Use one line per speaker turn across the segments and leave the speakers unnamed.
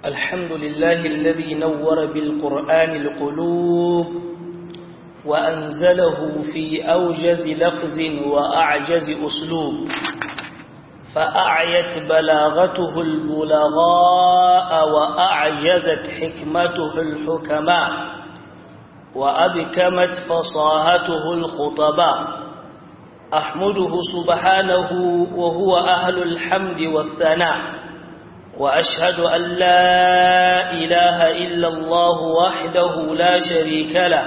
الحمد لله الذي نور بالقرآن القلوب وأنزله في أوجز لفظ وأعجز أسلوب فأعيت بلاغته البلغاء وأعجزت حكمته الحكماء وأبكمت فصاهته الخطباء أحمده سبحانه وهو أهل الحمد والثناء وأشهد أن لا إله إلا الله وحده لا شريك له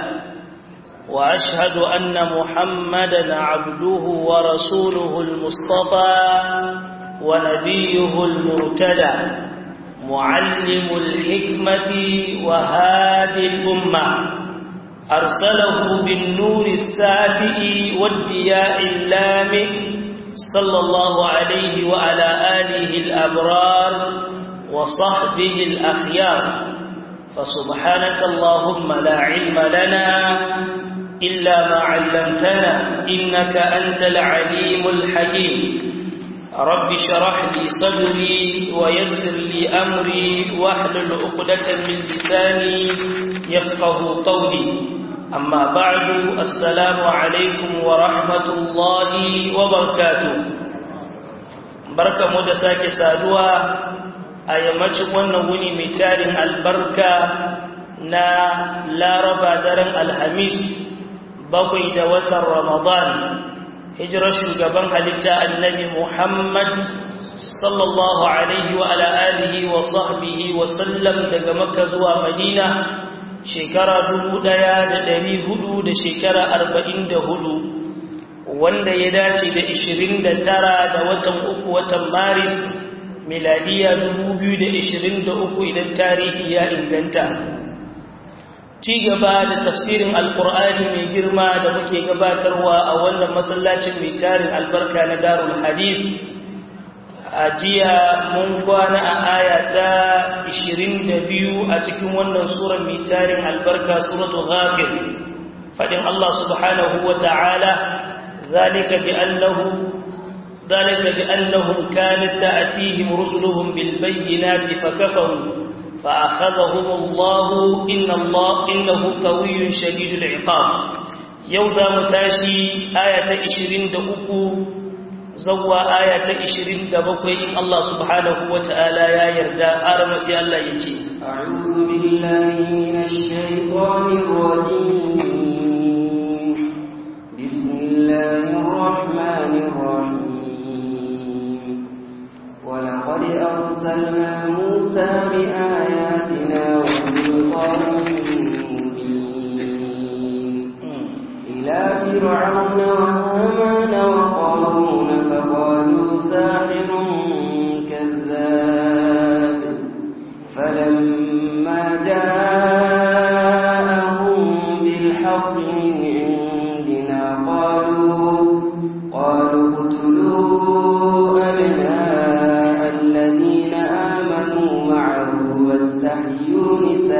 وأشهد أن محمدا عبده ورسوله المصطفى ونبيه المرتدى معلم الحكمة وهادي الأمة أرسله بالنور الساتئ والدياء اللامئ صلى الله عليه وعلى آله الأبرار وصحبه الأخيار فسبحانك اللهم لا علم لنا إلا ما علمتنا إنك أنت العليم الحكيم رب شرح لي صدري ويسر لي أمري واحلل عقدة من لساني يفقه قولي أما بعد السلام عليكم ورحمة الله وبركاته بركة مدساك سادوا أيامات وانا وني متارن البركة نا لا ربا درن الحميس بقي دوة رمضان hijirar shugaban halitta annabi Muhammad sallallahu alaihi wa ala alihi wa sahbihi wa sallam daga Makka zuwa Madina shekara dubu ɗaya da ɗari hudu da shekara arba'in da hudu wanda ya dace da ishirin da tara da watan uku watan Maris miladiya dubu biyu da ishirin da uku idan tarihi ya inganta ci gaba da tafsirin alkur'ani mai girma da muke gabatarwa a wannan masallacin mai tarin albarka na darul hadith a jiya mun kwana a aya ta 22 a cikin wannan surar mai tarin albarka suratul ghafir fadin Allah subhanahu wa ta'ala zalika bi annahu ذلك بأنهم كانت تأتيهم رسلهم بالبينات فكفروا فأخذهم الله إن الله إنه قوي شديد العقاب يوضا متاشي آية إشرين دقوكو زوى آية إشرين دبقوي إن الله سبحانه وتعالى يا يردى أرمسي الله يتي
أعوذ بالله من الشيطان الرجيم بسم الله الرحمن الرحيم ولقد أرسلنا موسى بآياتنا وسلطان مبين إلى فرعون وهامان وقارون فقالوا ساحر كذاب فلما جاءهم بالحق من عندنا قالوا قالوا اقتلوا أبناء الذين آمنوا معه واستحيوا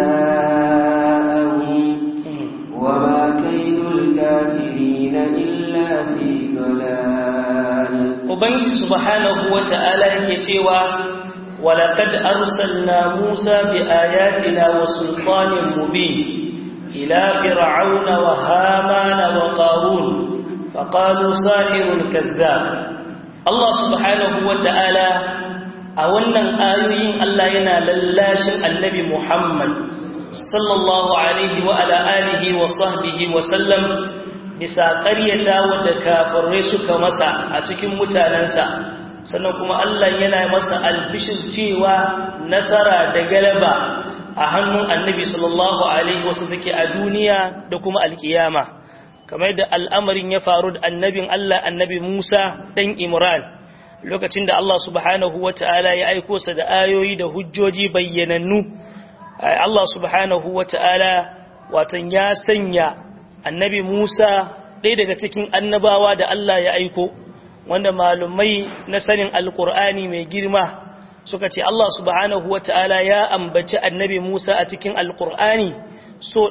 نساءهم وما كيد الكافرين إلا في ضلال
Ubangiji subhanahu wa ta'ala yake cewa, Walakad arsalna Musa bi ayatina wa sultanin mubin ila fir'auna wa hamana wa qarun faqalu sahirun kazzab Allah subhanahu wa ta'ala a wannan ayoyin Allah yana lallashin annabi Muhammad sallallahu alaihi wa ala alihi wa sahbihi wa sallam bisa ƙaryata wadda kafirai suka masa a cikin mutanensa sannan kuma Allah yana masa albishir cewa nasara da galaba a hannun annabi sallallahu alaihi wasu take a duniya da kuma alkiyama kamar da al'amarin ya faru da annabin Allah annabi Musa ɗan Imran lokacin da Allah subhanahu wa ta'ala ya aiko sa da ayoyi da hujjoji bayyanannu Allah subhanahu wa ta'ala watan ya sanya annabi Musa ɗaya daga cikin annabawa da Allah ya aiko wanda malumai na sanin alkur'ani mai girma suka ce Allah subhanahu wa ta'ala ya ambaci annabi Musa a cikin alkur'ani so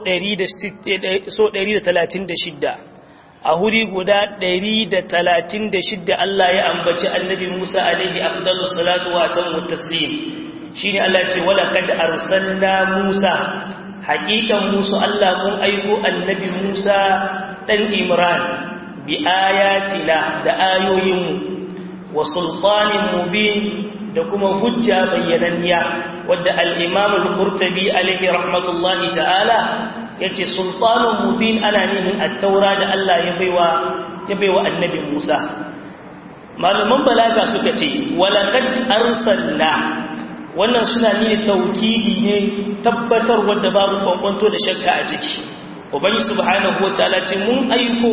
136 a huri guda 136 Allah ya ambaci annabi Musa alaihi afdalus salatu wa tamu taslim shine Allah ce wala kad arsalna Musa haqiqan Musa Allah mun aiko annabi Musa dan Imran bi ayatina da ayoyinmu wa sultanin mubin da kuma hujja bayyananniya wadda al-Imam al-Qurtubi alayhi rahmatullahi ta'ala yace sultanun mubin ana nihin at-taura da Allah ya baiwa ya baiwa annabi Musa malaman balaga suka ce walaqad arsalna wannan suna ne taukidi ne tabbatar wadda babu kwankwanto da shakka a ciki ubangi subhanahu wataala ce mun aiko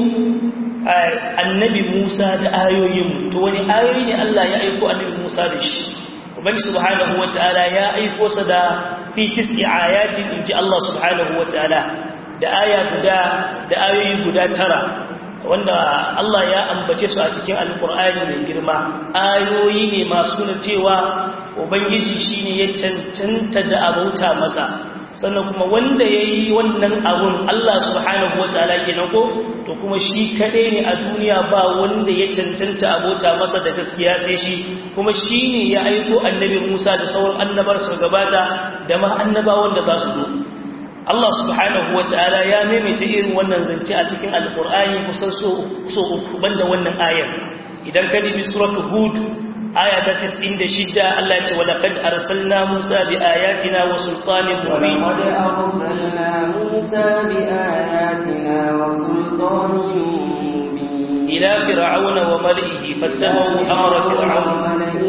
annabi Musa da ayoyin to wani ayoyi ne Allah ya aiko annabi Musa da shi ubangi subhanahu wataala ya aiko sa da fi tis'i ayatin inji Allah subhanahu wataala da aya guda da ayoyi guda tara wanda Allah ya ambace su a cikin alkur'ani mai girma ayoyi ne masu nuna cewa ubangiji shine ya cancanta da abauta masa sannan kuma wanda ya yi wannan abun Allah subhanahu wa ta'ala kenan ko to kuma shi kaɗai ne a duniya ba wanda ya cancanta abota masa da gaskiya sai shi kuma shi ne ya aiko annabi Musa da sauran annabar su gabata da ma annabawan da za su zo Allah subhanahu wa ta'ala ya maimaita irin wannan zance a cikin alkur'ani kusan so uku banda wannan ayar idan ka dibi suratul hud aya ta 96 Allah ya ce wa laqad arsalna Musa bi ayatina wa sultanin mubin
wa laqad arsalna Musa bi ayatina wa sultanin mubin
ila fir'auna wa mal'ihi fattabahu amra fir'auna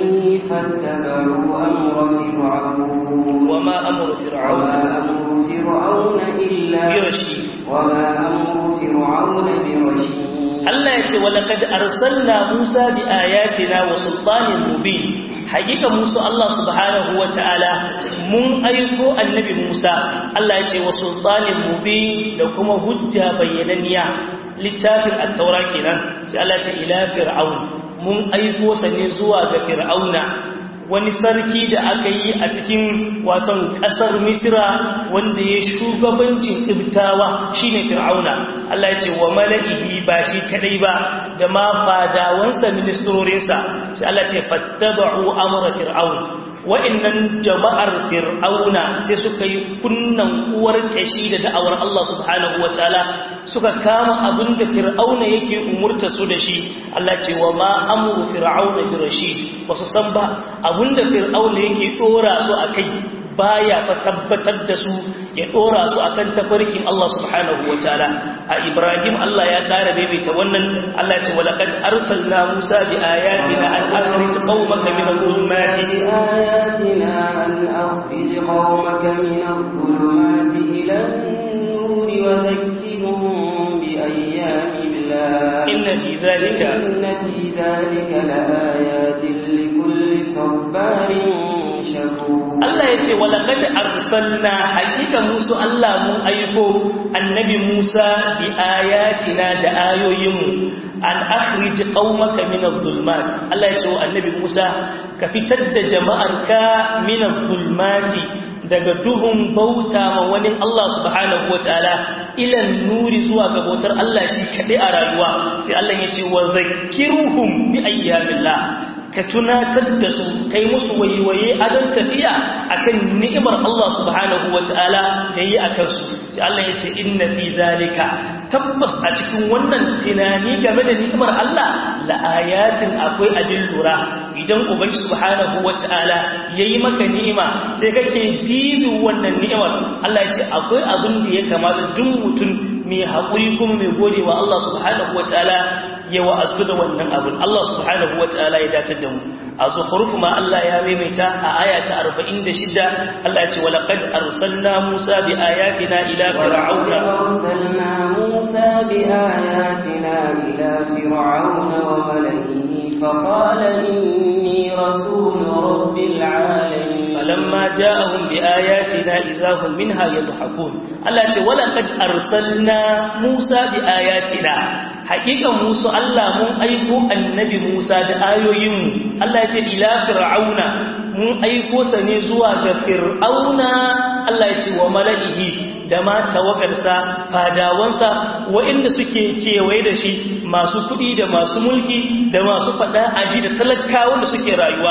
فاتبعوا أمر فرعون
وما أمر فرعون
وما أمر فرعون إلا
برشيد
وما أمر فرعون برشيد
Allah ya ce walaqad arsalna Musa bi ayatina wa sultanin mubin hakika Musa Allah subhanahu wataala mun aiko annabi Musa Allah ya ce wa sultanin mubin da kuma hujja bayyananniya littafin at-taura kenan sai Allah ya ce ila fir'aun mun aiko sa ne zuwa ga fir'auna wani sarki da aka yi a cikin waton ƙasar misira wanda ya shugabancin ibtawa shine fir'auna Allah ya ce wa mala'ihi ba shi kadai ba da ma fadawansa ministrorinsa sai Allah ce fattaba'u amra fir'aun wa'annan jama'ar fir'auna sai suka yi kunnan uwar kashi da da'awar Allah subhanahu wataala suka kama abin da fir'auna yake umurta su da shi Allah ce wa ma amru fir'auna bi rashid wasu san ba abin da fir'auna yake dora su akai baya fa tabbatar da su ya dora su akan tafarkin Allah subhanahu wataala a Ibrahim Allah ya kara baibaita wannan Allah ce walaqad arsalna Musa bi ayatina an akhrij qaumaka min adh-dhulumati
بآياتنا أن أخرج قومك من الظلمات إلى النور وذكرهم بأيام الله
إن في ذلك
إن في ذلك لآيات لكل صبار شكور
Allah ya ce walaqad arsalna hakika musu Allah mun aiko annabi Musa bi ayatina da ayoyinmu an akhrij qaumaka min adh-dhulumat Allah ya ce wa annabi Musa ka fitar da jama'arka min adh-dhulumati daga duhun bauta ma wani Allah subhanahu wataala ila nuri zuwa ga bautar Allah shi kadai a rayuwa sai Allah ya ce wa zakkiruhum bi ayyamillah ka tunatar da su kai musu waiwaye adon tafiya akan ni'imar Allah subhanahu wata'ala da yi a kansu sai Allah ya ce inna fi zalika tabbas a cikin wannan tunani game da ni'imar Allah la ayatin akwai abin lura idan ubangi subhanahu wata'ala yayi maka ni'ima sai kake bibi wannan ni'imar Allah ya ce akwai abin da ya kamata duk mutum mai haƙuri kuma mai godewa Allah subhanahu wata'ala ya wa'azu da wannan abin Allah subhanahu wa ta'ala ya datar da mu a zukhruf ma Allah ya maimaita a aya ta 46 Allah ya ce wa laqad arsalna Musa bi ayatina ila fir'auna
arsalna Musa bi ayatina ila fir'auna wa mala'ihi fa qala inni rasul rabbil alamin
فلما جاءهم بآياتنا إذا هم منها يضحكون الله ce ولقد أرسلنا موسى بآياتنا حقيقة موسى الله من أيكو النبي موسى da ayoyinmu Allah ya ce ila fir'auna mun aiko sa ne zuwa ga fir'auna Allah ya ce wa mala'ihi da ma tawagarsa fadawansa waɗanda suke kewaye da shi masu kuɗi da masu mulki da masu faɗa aji da talakawan da suke rayuwa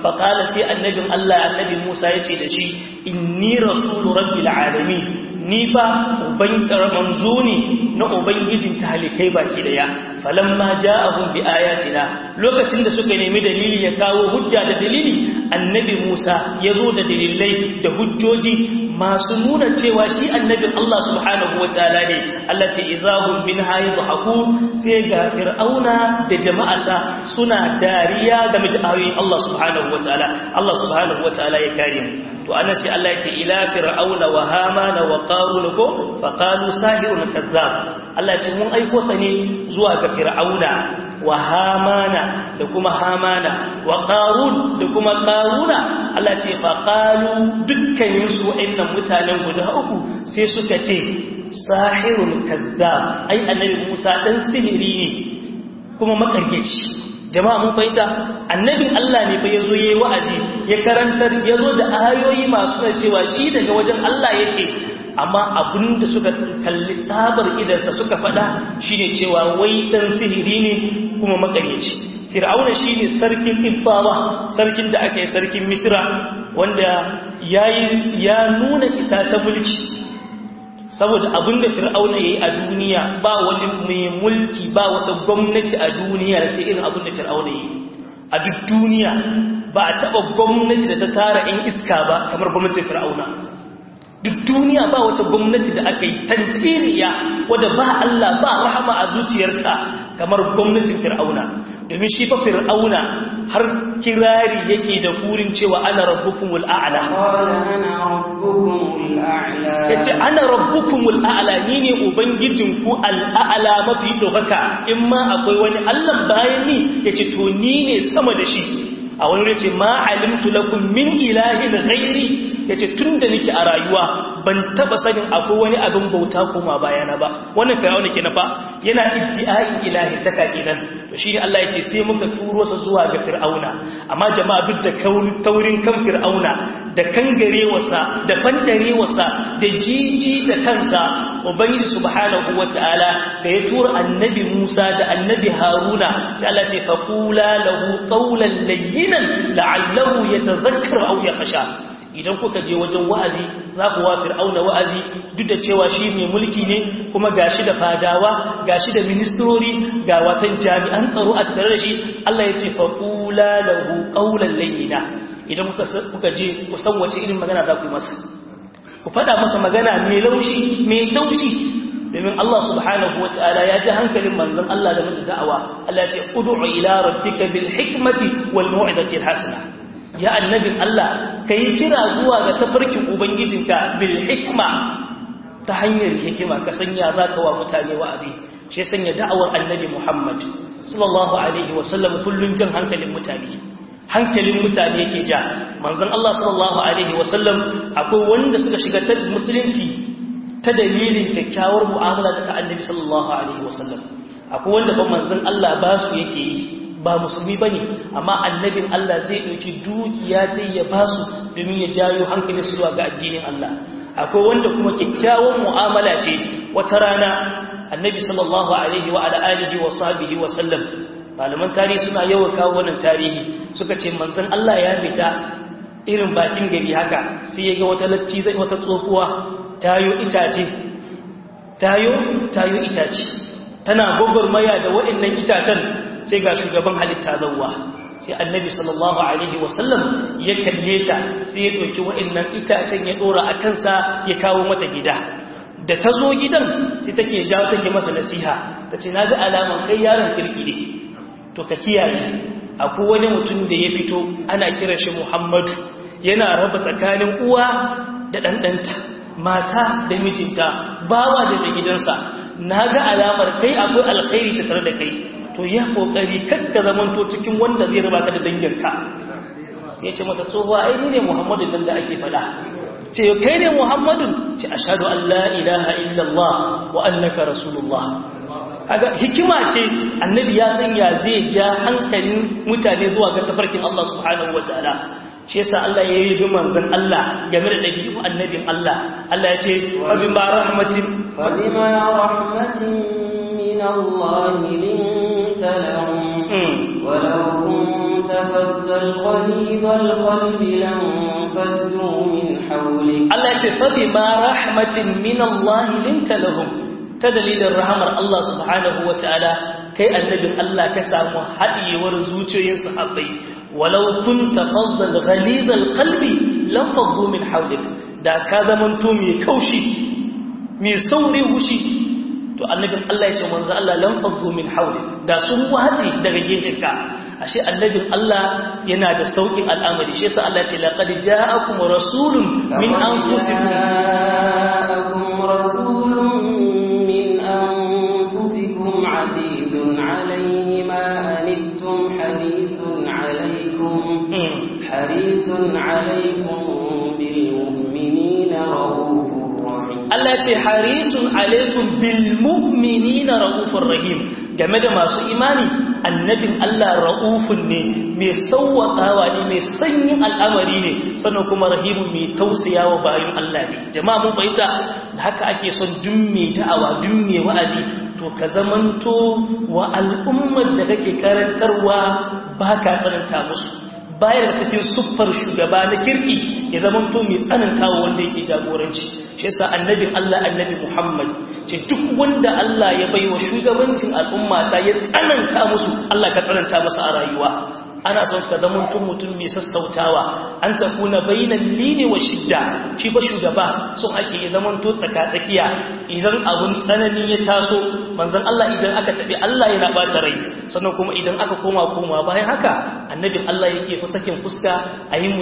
faƙala sai annabin Allah annabi Musa ya ce da shi inni rasulu rabbil alamin ni fa uban manzo ne na ubangijin talikai baki daya falamma ja'ahum bi ayatina lokacin da suka nemi dalili ya kawo hujja da dalili annabi Musa ya zo da dalilai da hujjoji masu nuna cewa shi annabin Allah subhanahu wataala ne Allah ce idahum min hayadhakun sai ga fir'auna da jama'arsa suna dariya game da ayoyin Allah subhanahu wataala Allah subhanahu wataala ya kare mu to anan sai Allah ya ce ila fir'auna wa hamana wa qarun ko fa qalu sahirun kazzab Allah ce mun aiko sa ne zuwa ga fir'auna wa hamana da kuma hamana wa qarun da kuma qaruna Allah ce fa qalu dukkanin su wa'annan mutanen guda uku sai suka ce sahirun kazzab ai annabi Musa dan sihiri ne kuma makargeci jama'a mun fahimta annabin Allah ne fa yazo yayi wa'azi ya karantar yazo da ayoyi masu nuna cewa shi daga wajen Allah yake amma abinda suka kalli tsabar idansa suka faɗa shine cewa wai dan sihiri ne kuma makaryaci fir'auna shine sarkin ibbawa sarkin da aka yi sarkin misra wanda yayi ya nuna isa ta mulki saboda abinda fir'auna yayi a duniya ba wani mai mulki ba wata gwamnati a duniya da ta irin abinda fir'auna yayi a duk duniya ba a taba gwamnati da ta tara in iska ba kamar gwamnatin fir'auna duk duniya ba wata gwamnati da aka yi tantiriya wadda ba Allah ba rahama a zuciyarta kamar gwamnatin fir'auna domin shi fa fir'auna har kirari yake da kurin cewa ana rabbukumul a'la yace ana rabbukumul a'la ni ne ubangijinku al'a'la mafi dokaka in ma akwai wani Allah bayan ni yace to ni ne sama da shi a wani yace ma alimtu lakum min ilahin ghairi yace tunda nake a rayuwa ban taba sanin akwai wani abin bauta koma bayana ba wannan fir'auna kenan fa yana iddi'a'in ilahi taka kenan to shine Allah yace sai muka turo sa zuwa ga fir'auna amma jama'a duk da taurin kan fir'auna da kangarewarsa da fandarewarsa da jiji da kansa ubangiji subhanahu wataala da ya tura annabi Musa da annabi Haruna sai Allah ce faqula lahu qawlan layyinan la'allahu yatadhakkaru aw yakhsha idan kuka je wajen wa'azi za ku wa fir'auna wa'azi duk da cewa shi mai mulki ne kuma gashi da fadawa gashi da ministrori ga watan jami'an tsaro a tattare da shi Allah ya ce faqula lahu qawlan layyina idan kuka kuka je ku san wace irin magana za ku yi masa ku faɗa masa magana mai laushi mai taushi domin Allah subhanahu wa ta'ala ya ji hankalin manzon Allah da mutu da'awa Allah ya ce ud'u ila rabbika bil hikmati wal mau'izati al hasana ya annabin Allah kai kira zuwa ga tafarkin ubangijinka bil hikma ta hanyar hikima ka sanya zaka wa mutane wa'azi shi sanya da'awar annabi Muhammad sallallahu alaihi wa sallam kullun jin hankalin mutane hankalin mutane yake ja manzon Allah sallallahu alaihi wa sallam akwai wanda suka shiga ta musulunci ta dalilin kyakkyawar mu'amala da ta annabi sallallahu alaihi wasallam akwai wanda ba manzon Allah ba su yake yi ba musulmi bane amma annabin Allah zai dauki dukiya ta ya ba su domin ya jayo hankali su zuwa ga addinin Allah akwai wanda kuma kyakkyawar mu'amala ce wata rana annabi sallallahu alaihi wa ala alihi wa sahbihi wa sallam malaman tarihi suna yawan kawo wannan tarihi suka ce manzon Allah ya fita irin bakin gari haka sai ya ga wata latti zai wata tsofuwa tayo itace tayo tayo itace tana gogormaya da waɗannan itacen sai ga shugaban halitta zawwa sai annabi sallallahu alaihi wasallam ya kalle ta sai ya ɗauki waɗannan itacen ya ɗora a kansa ya kawo mata gida da ta zo gidan sai take jawo take masa nasiha ta ce na ga alaman kai yaron kirki ne to ka kiyaye akwai wani mutum da ya fito ana kiran shi muhammadu yana raba tsakanin uwa da ɗanɗanta mata da mijinta bawa da mai gidansa na ga alamar kai akwai alkhairi ta tare da kai to ya kokari kakka zamanto cikin wanda zai raba ka da danginka sai ya ce mata tsohuwa ai ni ne muhammadun nan da ake faɗa ce kai ne muhammadun ce ashhadu an la ilaha illallah wa annaka rasulullah kaga hikima ce annabi ya sanya zai ja hankalin mutane zuwa ga tafarkin Allah subhanahu wataala shi yasa Allah ya yi manzon Allah game da dabi'u annabin Allah Allah ya ce fa bima rahmatin
fa bima rahmatin min Allah linta lahum walau kunta فظا غليظ القلب لانفضوا من حولك
Allah ya ce fa bima rahmatin min Allah linta lahum ta dalilin rahamar Allah subhanahu wataala kai annabin Allah ka samu hadiyewar zuciyoyin sahabbai walau kunta faddan ghalizal qalbi lam faddu min hawlik da ka zamanto mai kaushi mai sauri hushi to annabin Allah ya ce manzo Allah lam faddu min hawlik da sun wace daga gefenka ashe annabin Allah yana da saukin al'amari shi yasa Allah ya ce laqad ja'akum rasulun min anfusikum
جاءكم رسول من أنفسكم عزيز عليه ما أنتم حريص عليكم حريص عليكم بالمؤمنين رؤوف رحيم
Allah ce harisun alaikum bil mu'minina raufur rahim game da masu imani annabin Allah raufun ne mai sauwakawa ne mai sanyin al'amari ne sannan kuma rahimun mai tausayawa bayan Allah ne jama'a mun fahimta da haka ake son dumme da'awa dumme wa'azi to ka zamanto wa al'ummar da kake karantarwa ba ka tsananta musu bayar cikin siffar shugaba na kirki ya zamanto mai tsanantawa wanda yake jagoranci shi yasa annabin Allah annabi Muhammad ce duk wanda Allah ya baiwa shugabancin al'umma ta ya tsananta musu Allah ka tsananta masa a rayuwa ana son ka zama mutum mutum mai sassautawa an ta kuna bayinan lini wa shidda shi ba shugaba sun ake yi zaman to tsaka-tsakiya idan abun tsanani ya taso manzan Allah idan aka taɓi Allah yana ɓata rai sannan kuma idan aka koma koma bayan haka annabin Allah yake fi sakin fuska a yi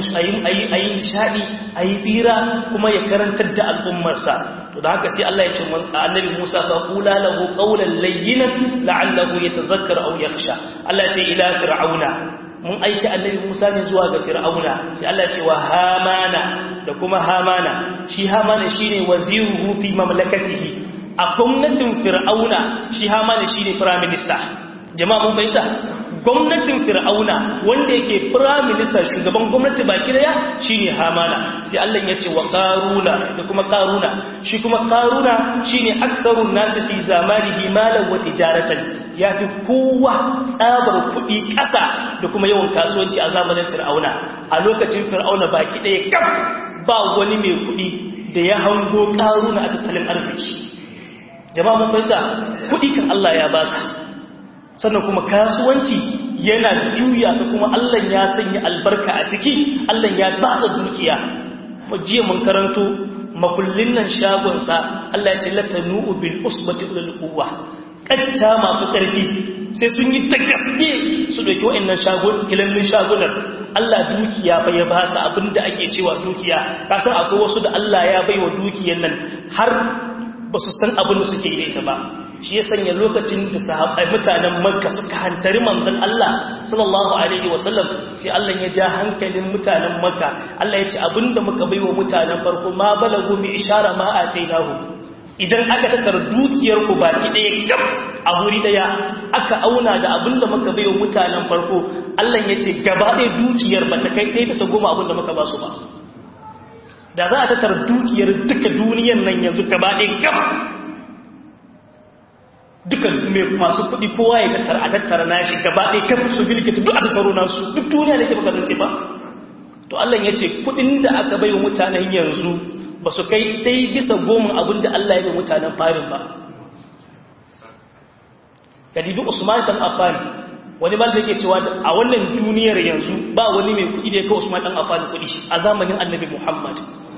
nishaɗi a yi bira kuma ya karantar da al'ummarsa to da haka sai Allah ya ce annabi Musa fa qula lahu qawlan layyinan la'allahu yatadhakkar aw yakhsha Allah ya ce ila fir'auna mun aiki annabi Musa ne zuwa ga Fir'auna sai Allah ce wa Hamana da kuma Hamana shi Hamana shine waziruhu fi mamlakatihi a gwamnatin Fir'auna shi Hamana shine prime minister jama'a mun fahimta gwamnatin Fir'auna wanda yake prime minister shugaban gwamnati baki daya shine Hamana sai Allah ya ce wa Qaruna da kuma Qaruna shi kuma Qaruna shine aktharun nas fi zamanihi malan wa tijaratan yafi kowa tsabar kuɗi ƙasa da kuma yawan kasuwanci a zamanin Fir'auna a lokacin Fir'auna baki daya kaf ba wani mai kuɗi da ya hango Qaruna a tattalin arziki jama'a mun fahimta kuɗi kan Allah ya basa sannan kuma kasuwanci yana juya su kuma Allah ya sanya albarka a ciki Allah ya ba sa dukiya jiya mun karanto makullin nan shagonsa Allah ya ce latanu bil usbati ul quwwa katta masu karfi sai sun yi ta gaske su dauki wa'annan shagon kilallin shagunan Allah dukiya fa ya ba sa abinda ake cewa dukiya kasan akwai wasu da Allah ya baiwa dukiyan nan har ba su san abin da suke yi ita ba shi ya sanya lokacin da sahabbai mutanen makka suka hantari manzon Allah sallallahu alaihi wasallam sai Allah ya ja hankalin mutanen makka Allah ya ce abinda muka baiwa mutanen farko ma balagu bi ishara ma atainahu idan aka tattara dukiyar ku baki daya gab a wuri daya aka auna da abinda muka baiwa mutanen farko Allah ya ce gaba ɗaya dukiyar ba ta kai ɗaya bisa goma abinda muka ba su ba da za a tattara dukiyar duka duniyar nan yanzu gaba ɗaya gab dukan mai masu kuɗi kowa ya tattara a tattara nashi gaba ɗaya kan su bilkita duk a tattaro nasu duk duniya da ke baka zance ba to Allah ya ce kuɗin da aka bai wa mutanen yanzu ba su kai ɗai bisa goma abin da Allah ya bai mutanen farin ba ka dibi Usman dan Affan wani mal da ke cewa a wannan duniyar yanzu ba wani mai kuɗi da ya kai Usman dan Affan kuɗi a zamanin Annabi Muhammad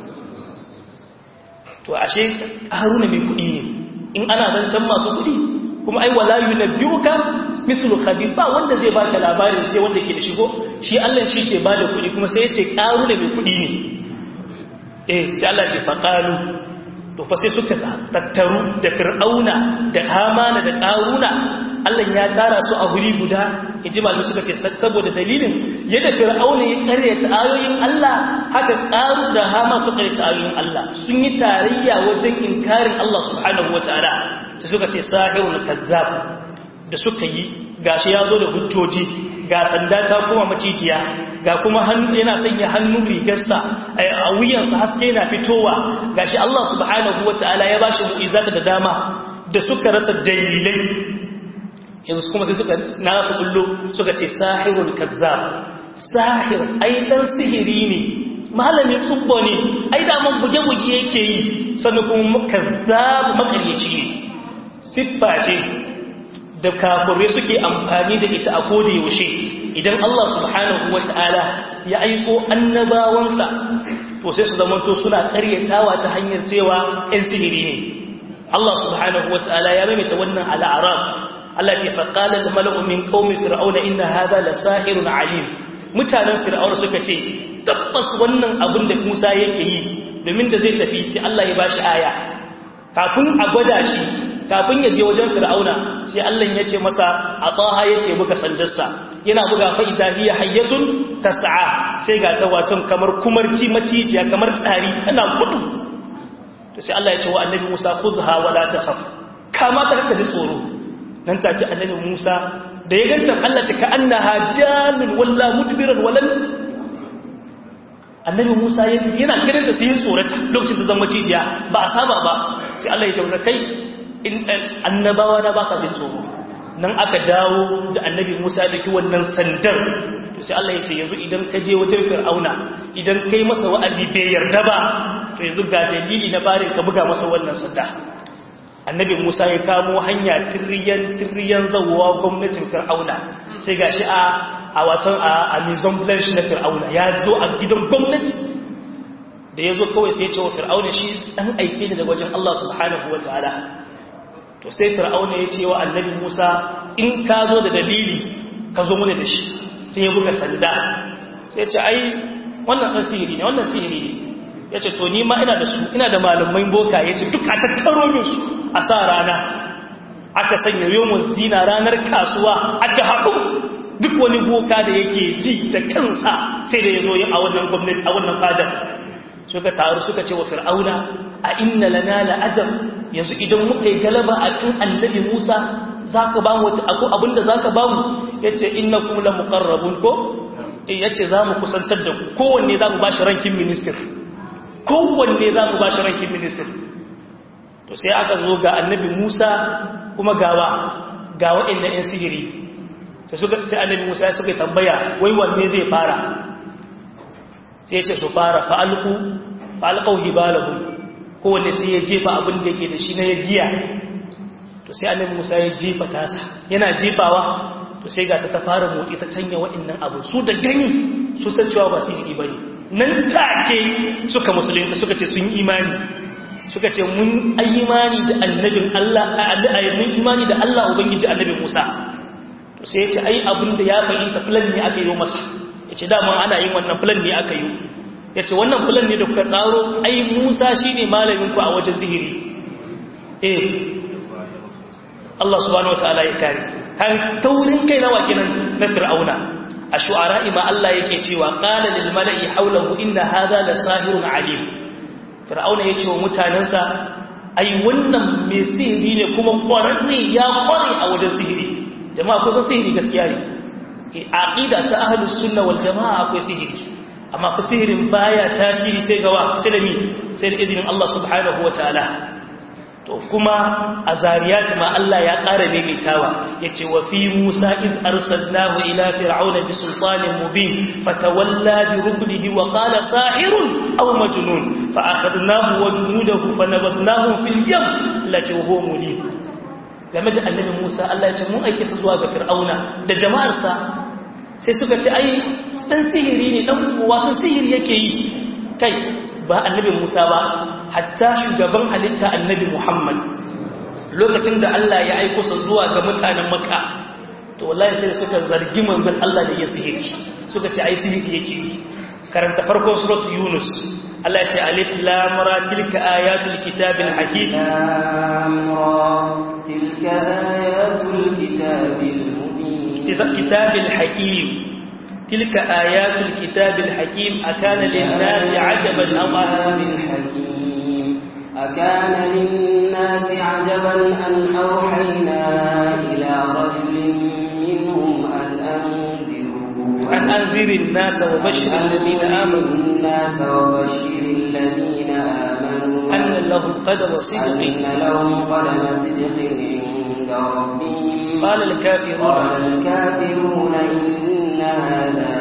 to ashe Haruna mai kuɗi ne in ana zancen masu kuɗi kuma ai wala yunabbiuka mithlu khabir ba wanda zai baka labarin sai wanda ke da shigo shi Allah shi ke bada kuɗi kuma sai yace karu da mai kuɗi ne eh sai Allah ce faqalu to fa sai suka tattaru da fir'auna da hamana da qaruna Allah ya tara su a guri guda inji malamai suka ce saboda dalilin yadda fir'auna ya karyata ayoyin Allah haka qaru da hama su karyata ayoyin Allah sun yi tarayya wajen inkarin Allah subhanahu wataala sai suka ce sahirun kazzab da suka yi gashi ya zo da hujjoji ga sanda ta kuma macijiya ga kuma hannu yana sanya hannun rigarsa a wuyansa haske yana fitowa gashi Allah subhanahu wataala ya bashi mu'izata da dama da suka rasa dalilai yanzu kuma sai suka na su kullu suka ce sahirun kazzab sahir ai dan sihiri ne malamin tsubbo ne ai da man buge-buge yake yi sannan kuma kazzabu makaryaci ne siffa ce da kafirai suke amfani da ita a koda yaushe idan Allah subhanahu wata'ala ya aiko annabawansa to sai su zamanto suna karyatawa ta hanyar cewa ‘yan sihiri ne Allah subhanahu wata'ala ya maimaita wannan al'arab Allah ce faƙalar da mala'umin ƙaumin fir'auna inda haza da sa'irun alim mutanen fir'auna suka ce tabbas wannan abin da musa yake yi domin da zai tafi sai Allah ya bashi aya kafin a gwada shi kafin ya je wajen fir'auna sai Allah ya ce masa a tsaha ya ce buga sandarsa yana buga fa'ida hiya hayyatun tas'a sai ga ta waton kamar kumarci macijiya kamar tsari tana gudu to sai Allah ya ce wa annabi Musa khuzha wala takhaf kama ta kaka ji tsoro nan take annabi Musa da ya ganta Allah ta ka annaha jamin walla mudbiran walan annabi Musa yana ganin da sai ya tsorata lokacin da zama cijiya ba a saba ba sai Allah ya tausa kai in annabawa na ba sa jin tsoro nan aka dawo da annabi Musa da ki wannan sandar to sai Allah ya ce yanzu idan ka je wajen Fir'auna idan kai masa wa'azi bai yarda ba to yanzu ga dalili na barin ka buga masa wannan sanda annabi Musa ya kamo hanya tirriyan tirriyan zawwa gwamnatin Fir'auna sai gashi a a watan a Amazon Blanche na Fir'auna ya zo a gidan gwamnati da ya zo kawai sai ya ce wa Fir'auna shi dan aike ne daga wajen Allah subhanahu wataala to sai fir'auna ya ce wa annabi musa in ka zo da dalili ka zo mana da shi sai ya buga sanda sai ya ce ai wannan ɗan sihiri ne wannan sihiri ne ya ce to ni ma ina da su ina da malamai boka ya ce duk a tattaro min su a sa rana aka sanya yomus zina ranar kasuwa aka haɗu duk wani boka da yake ji da kansa sai da ya zo a wannan gwamnati a wannan fadar suka taru suka ce wa fir'auna a inna lana la'ajab yanzu idan muka yi galaba a kan annabi Musa zaka ba mu wata abu abinda zaka ba mu yace innakum la muqarrabun ko eh yace zamu kusantar da ku kowanne zamu ba shi rankin minister kowanne zamu ba shi rankin minister to sai aka zo ga annabi Musa kuma gawa ga waɗannan yan sihiri sai suka sai annabi Musa ya suka tambaya wai wanne zai fara sai ya ce su fara fa'alku fa'alƙau hibalahun kowanne sai ya jefa abin da ke da shi na ya giya to sai annabi musa ya jefa tasa yana jefawa to sai ga ta ta fara motsi ta canya waɗannan abu su da gani su san cewa ba su yi ba ne nan take suka musulunta suka ce sun imani suka ce mun imani da annabin Allah mun imani da Allah ubangiji annabi Musa to sai ya ce ai abin da ya fahimta plan ne aka yi masa ya ce daman ana yin wannan filan ne aka yi ya ce wannan filan ne da kuka tsaro ai musa shi ne malaminku a wajen zihiri eh Allah subhanahu wata'ala ya kare har taurin kai nawa kenan na fir'auna a shu'ara'i ma Allah yake cewa qala lil mala'i hawlahu inna hadha la sahirun alim fir'auna yace wa mutanansa ai wannan mai sihiri ne kuma kwararre ya kware a wajen sihiri jama'a kusan sihiri gaskiya ne aqida ta ahlus sunna wal jamaa akwai sihiri amma fa sihirin baya tasiri sai gawa sai da mi sai da idinin Allah subhanahu wataala to kuma a zariyat ma Allah ya ƙara maimaitawa yace wa fi Musa id arsalnahu ila fir'auna bi sultanin mubin fatawalla bi ruknihi wa qala sahirun aw majnun fa akhadnahu wa junudahu fa nabadnahum fil yam lati huwa mulim game da annabi Musa Allah ya ce mun aike sa zuwa ga Fir'auna da jama'arsa sai suka ce ai dan sihiri ne dan wato sihiri yake yi kai ba annabi Musa ba hatta shugaban halitta annabi Muhammad lokacin da Allah ya aiko sa zuwa ga mutanen Makka to wallahi sai suka zargi manzon Allah da ya sihiri suka ce ai sihiri yake yi karanta farkon suratul Yunus Allah ce alif lam ra tilka ayatul kitabil hakim
lam ra tilka ayatul kitabil mubin
kitabil hakim tilka ayatul kitabil hakim akana lin nasi ajaban aw
kitabil hakim akana lin nasi ajaban an awhayna ila rajulin minhum an anziru
an anziri an-nas wa bashir alladhina amanu
الناس وبشر الذين آمنوا
أن لهم قدم صدق
أن لهم قدم صدق عند ربهم
قال الكافرون
قال الكافرون إن هذا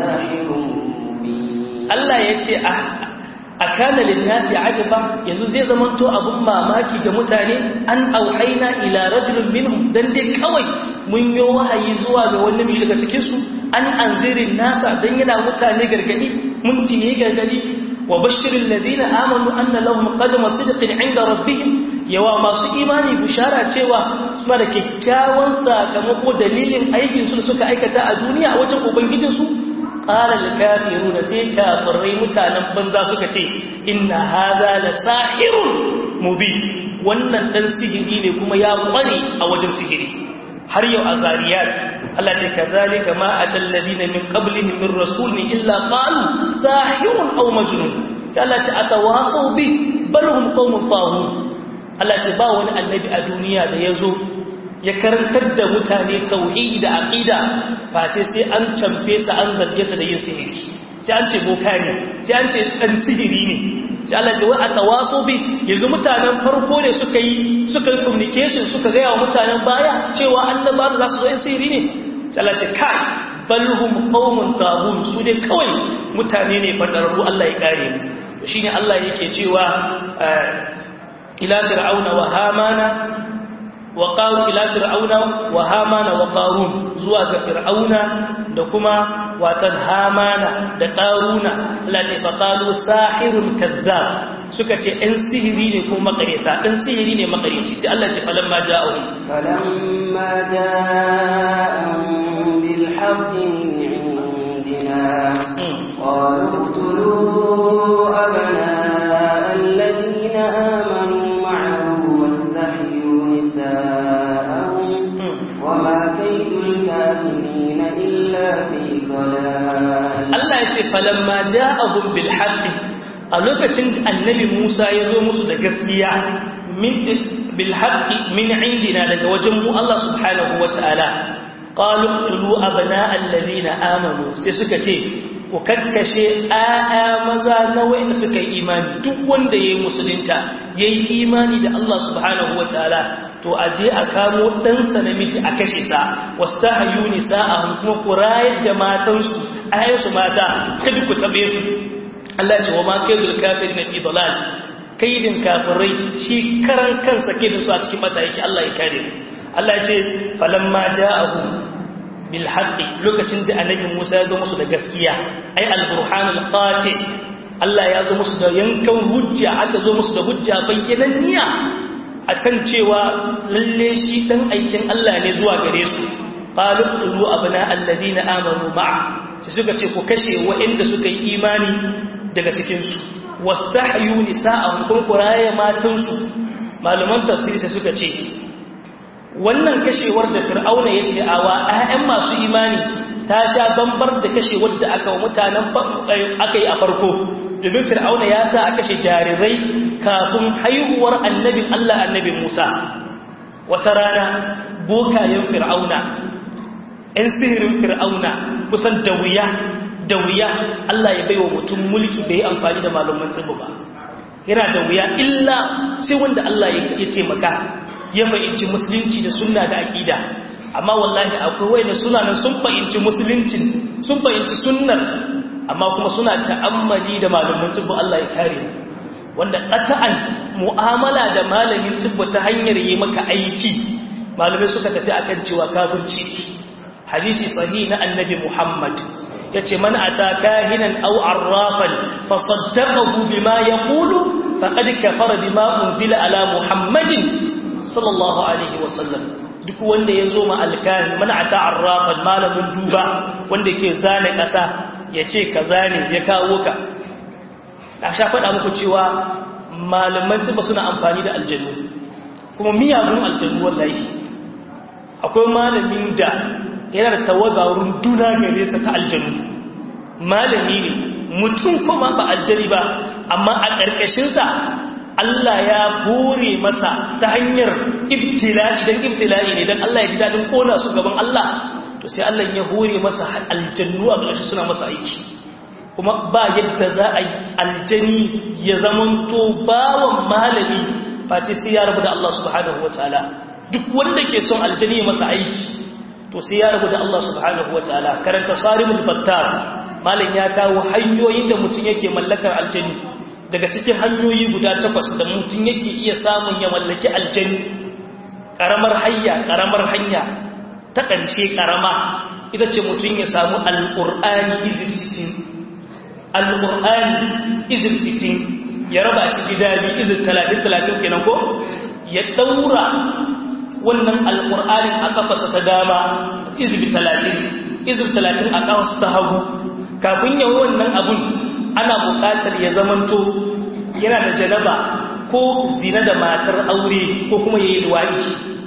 ساحر مبين
Allah ya ce a kana linnasi ajaba yanzu zai zamanto abun mamaki ga mutane an auhaina ila rajulin minhum dan dai kawai mun yi wahayi zuwa ga wani mishi daga cikin su an anzirin nasa dan yana mutane gargadi mun tiye gargadi wa bashirin ladina amanu anna lahum qadama sidqin inda rabbihim yawa masu imani bushara cewa suna da kyakkyawan sakamako dalilin aikin su suka aikata a duniya a wajen ubangijinsu ƙarar kafiru da sai kafirai mutanen banza suka ce inna haza da sahirun mubi wannan ɗan sihiri ne kuma ya ƙware a wajen sihiri har yau a zariyat Allah ce ka zalika ma a tallabi na min ƙablihin min rasulun illa ƙalu sahirun au majnun sai Allah ce aka wasau bi balhum qaumun tahun Allah ce ba wani annabi a duniya da ya zo ya karantar da mutane tauhidi da aqida face sai an camfe sa an zarge sa da yin sihiri sai an ce boka ne sai an ce dan sihiri ne sai Allah ce wai atawaso bi yanzu mutanen farko ne suka yi suka yi communication suka ga yawa mutanen baya cewa annaba da za su zo yin sihiri ne sai Allah ce kai balhum qaumun tabun su ne kawai mutane ne fadararru Allah ya kare mu shine Allah yake cewa ila fir'auna wa hamana وقالوا إلى فرعون وهامان وقارون زوا فرعون دكما واتن هامان دقارون التي فقالوا ساحر كذاب سكتي ان سحري ne ko makareta dan sihiri ne makareci sai Allah ce falamma ja'ahum
فلما جاءهم بالحق من عندنا قالوا اقتلوا أبناء الذين آمنوا معه واستحيوا نساءهم وما كيد الكافرين إلا في ضلال
Allah ya ce falamma ja'ahum bil haqqi a lokacin annabi Musa ya zo musu da gaskiya min bil haqqi min indina daga wajen mu Allah subhanahu wataala qalu qtulu abna'a alladhina amanu sai suka ce ku kakkashe ƴaƴa maza na wanda suka yi imani duk wanda yayi musulunta yayi imani da Allah subhanahu wataala to aje a kamo ɗansa namiji a kashe sa wastahyu nisa'ahum kuma ku rayar da matansu ayyansu mata kada ku tabe su Allah ce wa ma kaidul kafirin fi dalal kaidin kafirai shi karan kansa kaidin su a cikin mata yake Allah ya kare mu Allah ya ce falamma ja'ahu bil haqqi lokacin da annabi Musa ya zo musu da gaskiya ai al burhan al qati Allah ya zo musu da yankan hujja aka zo musu da hujja bayyananniya a kan cewa lalle shi dan aikin Allah ne zuwa gare su qalu tulu abna alladhina amanu ma'a sai suka ce ku kashe waɗanda suka yi imani daga cikin su wastahyu nisa'ahum kun kuraya matan su malaman tafsiri sai suka ce wannan kashewar da fir'auna yace awa ƴaƴan masu imani ta sha bambar da kashewar da aka wa mutanen aka yi a farko domin fir'auna ya sa a kashe jarirai kafin haihuwar annabin Allah annabin Musa wata rana bokayen fir'auna ‘yan sihirin fir'auna kusan da wuya da wuya Allah ya baiwa mutum mulki bai amfani da malaman tsibu ba yana da wuya illa sai wanda Allah ya taimaka ya fahimci musulunci da sunna da aƙida amma wallahi akwai wai da suna nan sun fahimci musuluncin sun fahimci sunnar amma kuma suna ta'ammali da malamin tsibbu Allah ya kare wanda qata'an mu'amala da malamin tsibbu ta hanyar yi maka aiki malamai suka tafi akan cewa kafirci hadisi sahih na annabi Muhammad yace man ata kahinan aw arrafan fa saddaqahu bima yaqulu faqad kafara bima unzila ala Muhammadin sallallahu alaihi wasallam duk wanda ya zo ma alkahin man ata arrafan malamin duba wanda ke zane ƙasa ya ce ka zane ya kawo ka a sha faɗa muku cewa malaman tuba suna amfani da aljanu kuma miyagun aljanu wallahi akwai malamin da yana da tawaga runduna gare sa ta aljanu malami ne mutum kuma ba aljani ba amma a ƙarƙashinsa Allah ya bore masa ta hanyar ibtila'i dan ibtila'i ne dan Allah ya ji dadin kona su gaban Allah to sai Allah ya hore masa aljannu a ƙarshe suna masa aiki kuma ba yadda za a yi aljani ya zamanto bawan malami fati sai ya rabu da Allah subhanahu wataala duk wanda ke son aljani ya masa aiki to sai ya rabu da Allah subhanahu wataala karanta sarimul battar malam ya kawo hanyoyin da mutum yake mallakar aljani daga cikin hanyoyi guda takwas da mutum yake iya samun ya mallaki aljani ƙaramar hanya ƙaramar hanya ta ƙarshe ƙarama ita ce mutum ya samu al'ur'ani izir sitin al'ur'ani izir sitin ya raba shi gida biyu izir talatin talatin kenan ko ya ɗaura wannan al'ur'anin a ƙafasa ta dama izir talatin izir talatin a ƙafasa ta hagu kafin yawon wannan abun ana buƙatar ya zamanto yana da janaba ko zina da matar aure ko kuma ya yi luwaɗi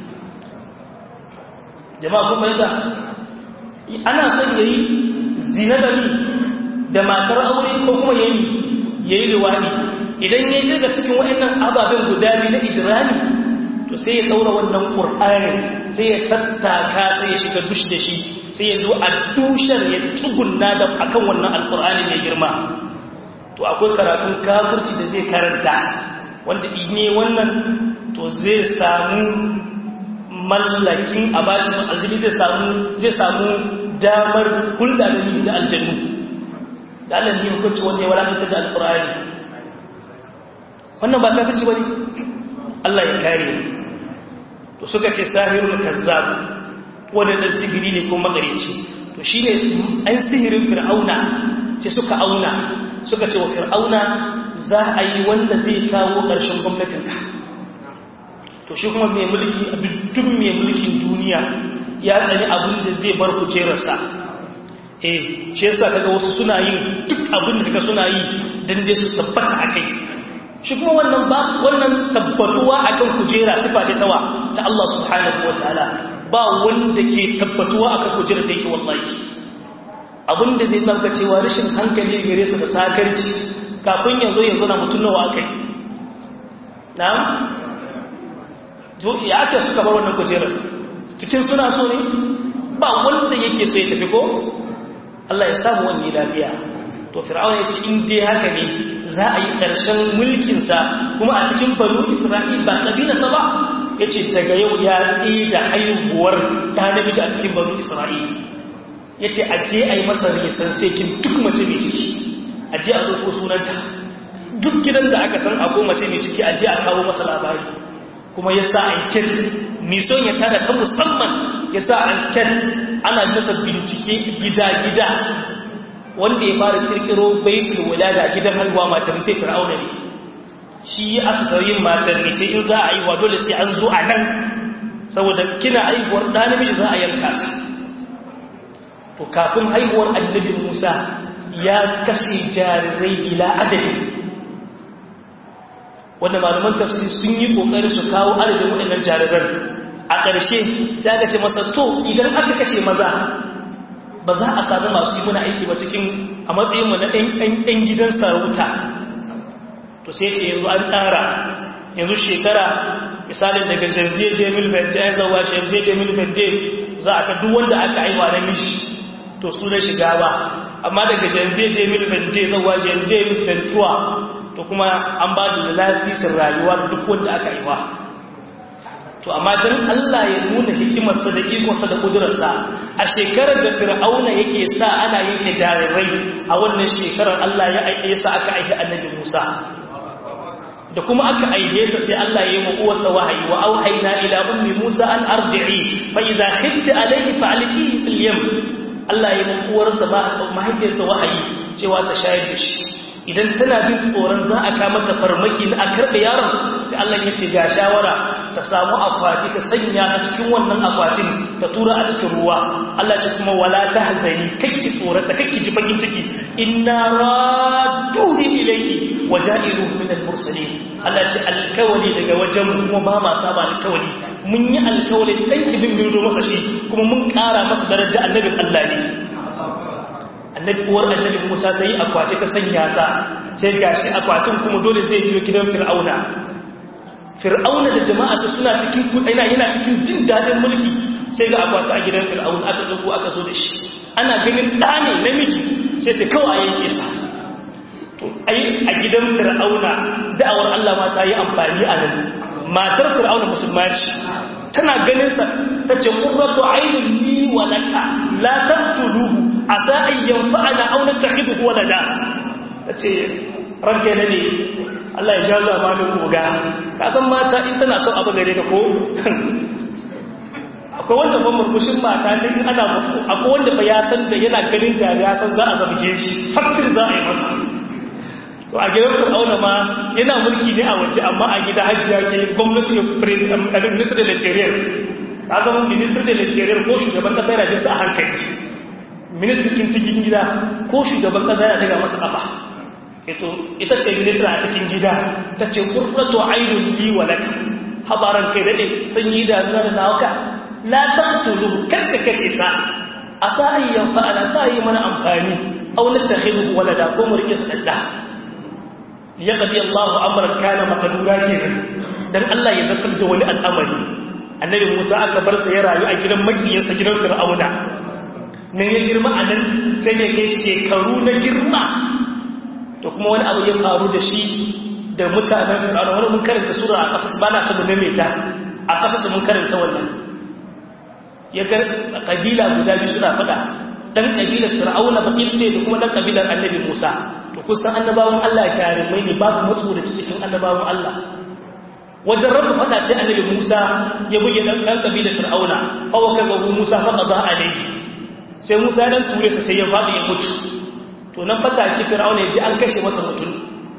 jama'a kuma yata ana son ya yi zina da ni da matar aure ko kuma ya yi ya yi luwaɗi idan ya yi daga cikin waɗannan ababen guda biyu na ijirani to sai ya ɗaura wannan ƙur'anin sai ya tattaka sai ya shiga dush da shi sai ya zo a dushar ya tsugunna da akan wannan alƙur'ani mai girma to akwai karatun kafirci da zai karanta wanda ne wannan to zai samu mallakin a bashi aljini zai samu zai samu damar hulɗa da ni da aljannu da Allah ne hukunci wanda ya walakanta da alƙur'ani wannan ba kafirci bane Allah ya kare to suka ce sahirul kazzab wanda dan sihiri ne ko magareci to shine an sihirin fir'auna ce suka auna suka ce wa fir'auna za a yi wanda zai kawo ƙarshen gwamnatinka to shi kuma mai mulki a duk mai mulkin duniya ya tsani abin da zai bar kujerarsa eh shi yasa kaga wasu suna yin duk abin da kaga suna yi dan dai su tabbata akai shi kuma wannan ba wannan tabbatuwa akan kujera sifa ce tawa ta Allah subhanahu wataala ba wanda ke tabbatuwa akan kujerar da yake wallahi abinda zai zama cewa rashin hankali gare su da sakarci kafin ya zo ya zo na mutum nawa kai na ya ake suka bar wannan kujerar cikin suna so ne ba wanda yake so ya tafi ko Allah ya samu wani lafiya to fir'aun ya ce in dai haka ne za a yi ƙarshen mulkinsa kuma a cikin banu isra'il ba ƙabilarsa ba ya ce daga yau ya tsaye da haihuwar ɗa namiji a cikin banu isra'il ya ce a je a yi masa risan sekin duk mace mai ciki a je a ɗauko sunanta duk gidan da aka san akwai mace mai ciki a je a kawo masa labari kuma ya sa anket nison ya tada ta musamman ya sa anket ana masa bincike gida-gida wanda ya fara kirkiro baitul wulada gidan haihuwa maternity fir'auna ne shi ya aka yin maternity in za a yi wa dole sai an zo a nan saboda kina haihuwar ɗa namiji za a yanka sa to kafin haihuwar annabi Musa ya kashe jarirai bila adadin wanda malaman tafsiri sun yi kokari su kawo adadin waɗannan jariran a ƙarshe sai aka ce masa to idan aka kashe maza ba za a sami masu yi muna aiki ba cikin a matsayinmu na ɗan gidan sarauta to sai ce yanzu an tsara yanzu shekara misalin daga janvier 2020 ya zauwa janvier 2020 za a ka duk wanda aka aiwa na mishi to su na shiga ba amma daga janvier 2020 zauwa janvier 2021 to kuma an ba da lasisin rayuwa duk wanda aka aiwa to amma don Allah ya nuna hikimarsa da ikonsa da kudurarsa a shekarar da fir'auna yake sa ana yanke jarirai a wannan shekarar Allah ya aike sa aka aike annabi Musa da kuma aka aike sa sai Allah ya yi wa uwarsa wahayi wa auhayna ila ummi Musa an ardi'i fa idza khifti alayhi fa alqihi fil yam Allah ya yi uwarsa ba mahaifiyarsa wahayi cewa ta shayar da shi idan tana jin tsoron za a kama ta farmaki na a karɓe yaron sai Allah ya ce ga shawara ta samu akwati ta sanya ta cikin wannan akwatin ta tura a cikin ruwa Allah ce kuma wala ta hazani kakki tsorata kakki ji bakin ciki inna raduhi ilayki waja'iluhu min al-mursalin Allah ce alkawali daga wajen kuma ba ma saba alkawali mun yi alkawali dan ki bin bin masa shi kuma mun ƙara masa daraja annabin Allah ne annabi uwar annabi Musa ta yi akwati ta sanya sa sai gashi akwatin kuma dole zai biyo gidan Fir'auna Fir'auna da jama'arsa suna cikin ina yana cikin jin dadin mulki sai ga akwati a gidan Fir'auna aka dauko aka zo da shi ana ganin da ne namiji sai ta kawai yanke sa to ai a gidan Fir'auna da'awar Allah ma ta yi amfani a nan matar Fir'auna musulma ce tana ganin sa tace qurratu aynin li wa laka la taqtuluhu asa ayyan fa'ana aw nattakhidhu walada tace ranka ne ne Allah ya jaza ma ni koga ka san mata in tana son abu gare ka ko akwai wanda ban murmushin mata ta in ana mutu akwai wanda ba ya san da yana ganin da ya san za a zabge shi faktir za a yi masa to a gidan fir'auna ma yana mulki ne a waje amma a gida hajjiya ke gwamnati ya president minister da interior ka zama minister da interior ko shugaban kasa yana bisa a hankali minister kin cikin gida ko shugaban kasa yana daga masa kafa ito ita ce minister a cikin gida ta ce qurratu aynun li wa lak habaran kai dade sanyi da nuna da nawaka la taqtulu kada kashe sa asa ayyan fa'ala ta yi mana amfani aw natakhidu walada ko mu rike su dadda yaqdi Allahu amran kana maqdura kenan dan Allah ya zartar da wani al'amari annabi Musa aka bar sa ya rayu a gidan makiyinsa gidan Fir'auna ne ya girma a nan sai ne kai shekaru na girma to kuma wani abu ya faru da shi da mutanen Fir'auna wani mun karanta sura a kasas ba na sabu ne ta a kasas mun karanta wannan ya ga kabila guda biyu suna fada dan kabilar Fir'auna bakilce da kuma dan kabilar annabi Musa to kusan annabawan Allah jarumai ne babu matsu da cikin annabawan Allah wajen rabu fada sai annabi Musa ya buge dan dan kabilar Fir'auna fa wakazahu Musa fa qada alayhi sai Musa dan ture sa sai ya fadi ya mutu to nan fata ki Fir'auna ya ji an kashe masa mutum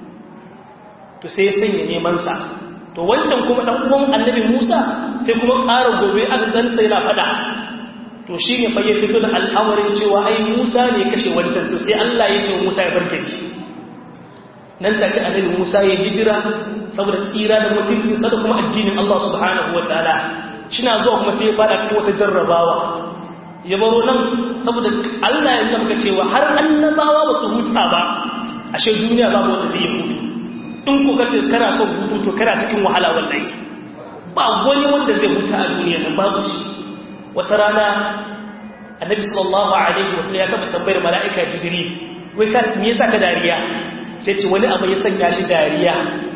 to sai ya sanya neman sa to wancan kuma dan uwan annabi Musa sai kuma ƙara gobe aka dan sai na fada to shi ne fa ya fito da al'amarin cewa ai Musa ne kashe wancan to sai Allah ya ce Musa ya barke shi nan take annabi Musa ya hijira saboda tsira da mutuncin sa da kuma addinin Allah subhanahu wataala shina zuwa kuma sai ya fada cikin wata jarrabawa ya baro nan saboda Allah ya nuna cewa har annabawa ba su huta ba ashe duniya babu wanda zai hutu in ku kace kana son hutu to kana cikin wahala wallahi ba wani wanda zai huta a duniya nan babu shi wata rana annabi sallallahu alaihi wasallam ya taba tambayar mala'ika jibril wai ka me yasa ka dariya sai ce wani abu ya sanya shi dariya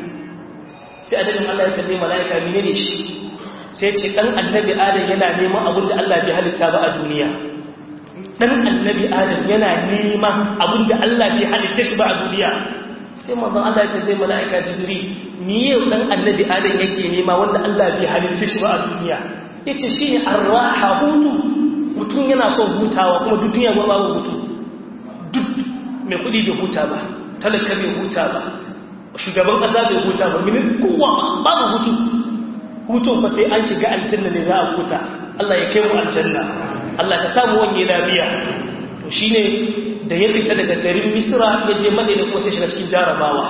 sai annabin Allah ya tambaye mala'ika menene shi sai ce dan annabi adam yana neman abin da Allah bai halitta ba a duniya dan annabi adam yana neman abin da Allah bai halitta shi ba a duniya sai manzon Allah ya tambaye mala'ika jibril me yau dan annabi adam yake nema wanda Allah bai halitta shi ba a duniya ya ce shi ne arraha hutu mutum yana son hutawa kuma duk duniya ba babu hutu duk mai kudi bai huta ba talaka bai huta ba shugaban kasa bai huta ba minin kowa babu hutu hutun fa sai an shiga aljanna ne za a huta Allah ya kai mu aljanna Allah ka samu wani lafiya to shine da ya fita daga garin Misra ya je Madina kuma sai shiga cikin jarabawa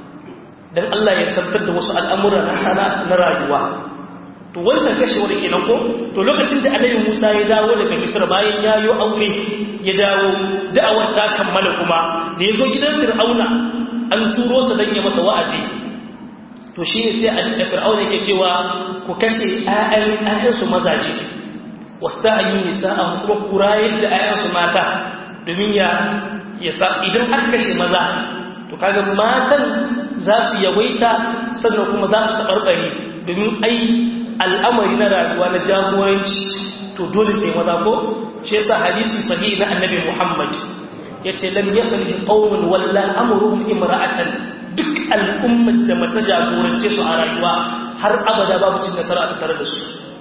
dan Allah ya sabtar da wasu al'amura na sana na rayuwa to wancan kashewar kenan ko to lokacin da annabi Musa ya dawo daga Misr bayan ya yi aure ya dawo da'awar ta kammala kuma da yazo gidan Fir'auna an turo sa dan ya masa wa'azi to shine sai annabi Fir'auna yake cewa ku kashe ayyan ayyan su mazaje wasta'ayu nisa'ahum kuma kurayar da ayyan su mata domin ya ya idan aka kashe maza to kaga matan za su yawaita sannan kuma za su tabarbare domin ai al'amari na rayuwa na jagoranci to dole sai maza ko shi yasa hadisi sahihi na annabi Muhammad yace lam yaflihi qaumun walla amruhum imra'atan duk al'ummar da mace jagorance su a rayuwa har abada babu cin nasara a tattare da su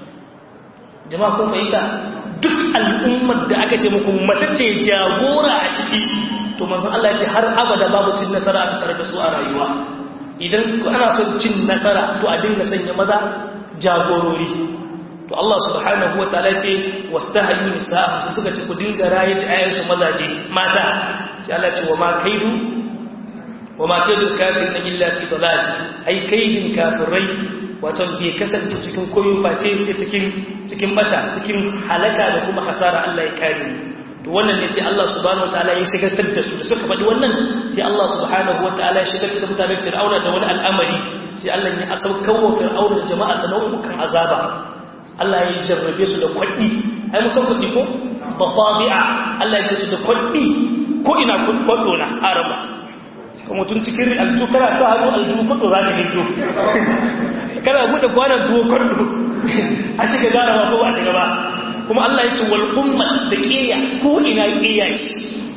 jama'a kun fahimta duk al'ummar da aka ce muku mace ce jagora a ciki to manzon Allah ya ce har abada babu cin nasara a tattare da su a rayuwa idan ana son cin nasara to a dinga sanya maza jagorori to Allah subhanahu wa ta'ala ce wastahyu nisaa su suka ce ku dinga rayi da ayyansu mazaje mata sai Allah ce wa ma kaidu wa ma kaidu kafirin illa fi dalal ai kaidin kafirai wato bai kasance cikin koyo face sai cikin cikin bata cikin halaka da kuma hasara Allah ya kare to wannan ne sai Allah subhanahu wa ta'ala ya shigartar da su da suka faɗi wannan sai Allah subhanahu wa ta'ala ya shigartar da mutanen Fir'auna da wani al'amari sai Allah ya asaukar wa fir'auna da jama'a sanau'ukan azaba Allah ya jarrabe su da kwaɗi ai musan kwaɗi ko bafabi'a Allah ya su da kwaɗi ko ina kwaɗo na arama kuma mutum cikin alju kana sa hannu alju kwaɗo za ka hiddo kana buɗe kwanan tuwo kwaɗo a shiga jarawa ko ba a shiga ba kuma Allah ya ce wal umma da qiya ko ina qiya shi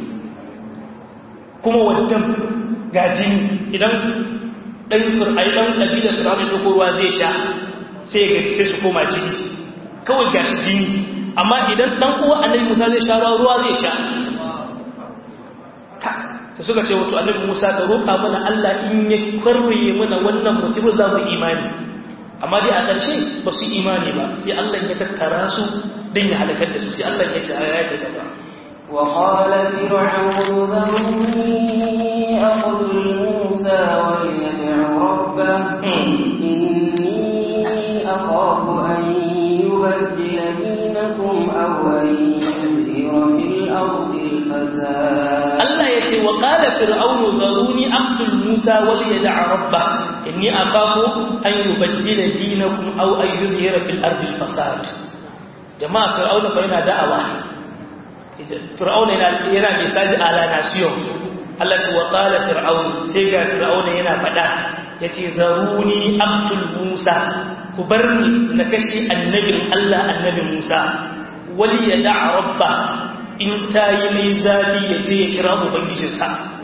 kuma wannan gajini idan dan fir'ai dan kabilar fir'auna da ruwa zai sha sai ya gaci su koma jini kawai gashi jini amma idan dan uwa annabi Musa zai sha ruwa zai sha ta suka ce wato annabi Musa ka roƙa mana Allah in ya kwarwaye mana wannan musibar za mu imani amma dai a ƙarshe ba su imani ba sai Allah ya tattara su don ya halakar da su sai Allah ya ce a yaya da gaba
وقال فرعون ذرني أقتل موسى وليدع ربه إني أخاف أن يبدل دينكم أو أن يظهر في الأرض الفساد
Allah ya ce wa ƙala fir'aunu zaruni aqtul Musa wal yad'a rabbah inni akhafu an yubaddila dinakum aw an yuzhira fil ardi al fasad jama'a fir'auna fa yana da'awa fir'auna yana yana misali ala nasiyon Allah ce wa ƙala fir'aunu sai ga fir'auna yana faɗa yace zaruni aqtul Musa ku barni na kashi annabin Allah annabin Musa wal yad'a rabbah in ta yi mai zafi ya je ya kira ubangijinsa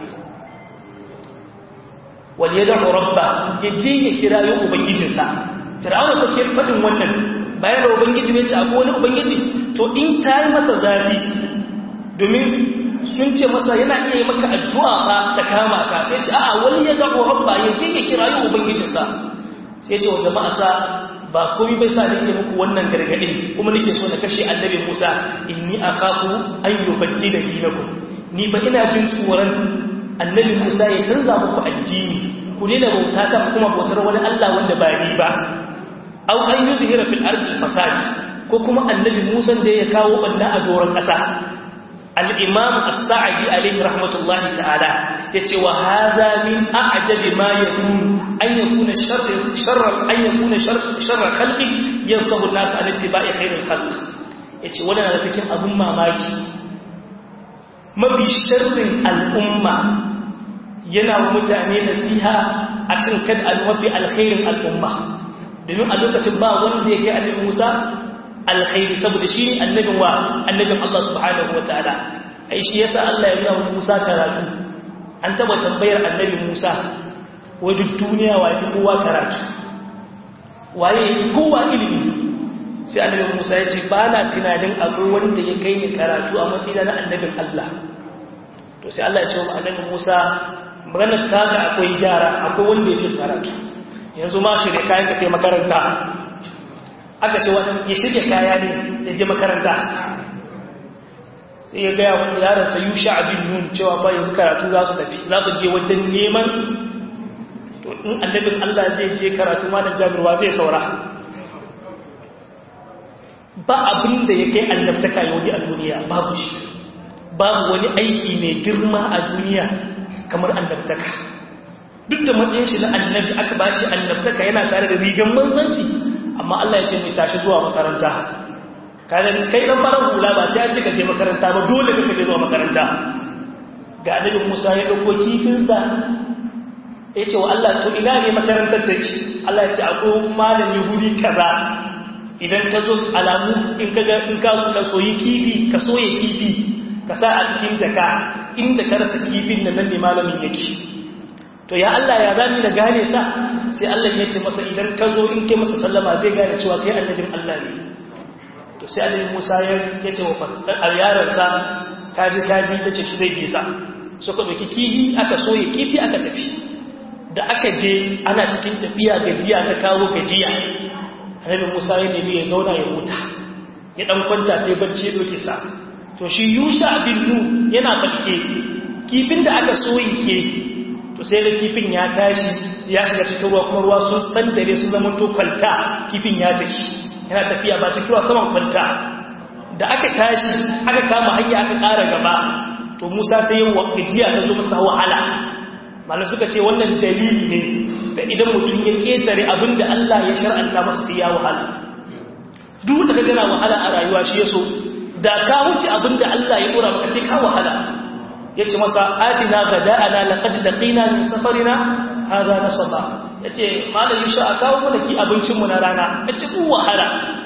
wal ya da'u rabba ya je ya kira yin ubangijinsa fir'auna ko ke faɗin wannan bayan da ubangiji ne ce akwai wani ubangiji to in ta yi masa zafi domin sun ce masa yana iya yi maka addu'a ba ta kama ka sai ce a'a wani ya da'u rabba ya je ya kira yin ubangijinsa sai ce wa jama'a sa ba komai bai sa nake muku wannan gargadin kuma nake so na kashe annabi Musa inni akhafu an yubaddila dinakum ni fa ina jin tsoron annabi Musa ya canza muku addini ku daina bauta ta kuma bautar wani Allah wanda ba ni ba aw an yuzhira fil ardi fasad ko kuma annabi Musa da ya kawo banda a doron kasa al-imam as-sa'di alayhi rahmatullahi ta'ala yace wa hadha min a'jabi ma yakun an yakuna sharr sharr an yakuna sharr sharr khalqi yansabu an-nas an ittiba'i khairil khalq yace wannan da cikin abun mamaki mafi sharrin al'umma yana wa mutane nasiha akan kad al-mafi alkhairin al'umma domin a lokacin ba wanda yake annabi Musa alkhairi saboda shi ne annabin wa annabin Allah subhanahu wataala ai shi yasa Allah ya nuna Musa karatu an taba tambayar annabi Musa wai duk duniya wa fi kowa karatu waye yake kowa ilimi sai annabi Musa ya ce ba na tunanin akwai wanda ya kai ni karatu a matsayina na annabin Allah to sai Allah ya ce wa annabi Musa maganar ta ga akwai gyara akwai wanda ya fi karatu yanzu ma shi da kayan ka kai makaranta aka ce wani ya shirya kaya ne ya je makaranta sai ya gaya wani yaransa yusha abin nun cewa ba yanzu karatu za su tafi za su je wajen neman to in annabin Allah zai je karatu malam jabirwa zai saura ba abin da ya kai annabtaka yau a duniya babu shi babu wani aiki mai girma a duniya kamar annabtaka duk da matsayin shi na annabi aka ba shi annabtaka yana sare da rigan manzanci amma Allah ya ce mai tashi zuwa makaranta kadan kai dan farar hula ba sai an ce ka je makaranta ba dole ka je zuwa makaranta ga annabi Musa ya dauko kifinsa ya ce wa Allah to ina ne makarantar take Allah ya ce akwai malami guri kaza idan ka zo alamu in ka ga in ka zo ka soyi kifi ka soye kifi ka sa a cikin jaka inda ka rasa kifin nan ne malamin yake to ya Allah ya zani da gane sa sai Allah ya ce masa idan ka zo in kai masa sallama zai gane cewa kai annabin Allah ne to sai annabi Musa ya ce wa yaron sa kaji kaji ta ce shi zai bisa suka doki kifi aka soye kifi aka tafi da aka je ana cikin tafiya gajiya ta kawo gajiya annabi Musa ya nemi ya zauna ya huta ya dan kwanta sai barci ya doke sa to shi Yusha bin Nun yana balke kifin da aka soyi ke to sai da kifin ya tashi ya shiga cikin ruwa kuma ruwa sun tsandare sun zama to kwalta kifin ya tafi yana tafiya ba cikin ruwa saman kwalta da aka tashi aka kama hanya aka ƙara gaba to musa sai yin gajiya ta zo masa wahala malam suka ce wannan dalili ne da idan mutum ya ketare abin da Allah ya shar'anta masa sai ya wahala duk da ka gana wahala a rayuwa shi ya so da ka wuce abin da Allah ya dora maka sai ka wahala ya ce masa atina gada'ana laqad laqina min safarina hadha nasaba yace malam yusha a kawo mana ki abincin mu na rana yace ku wahala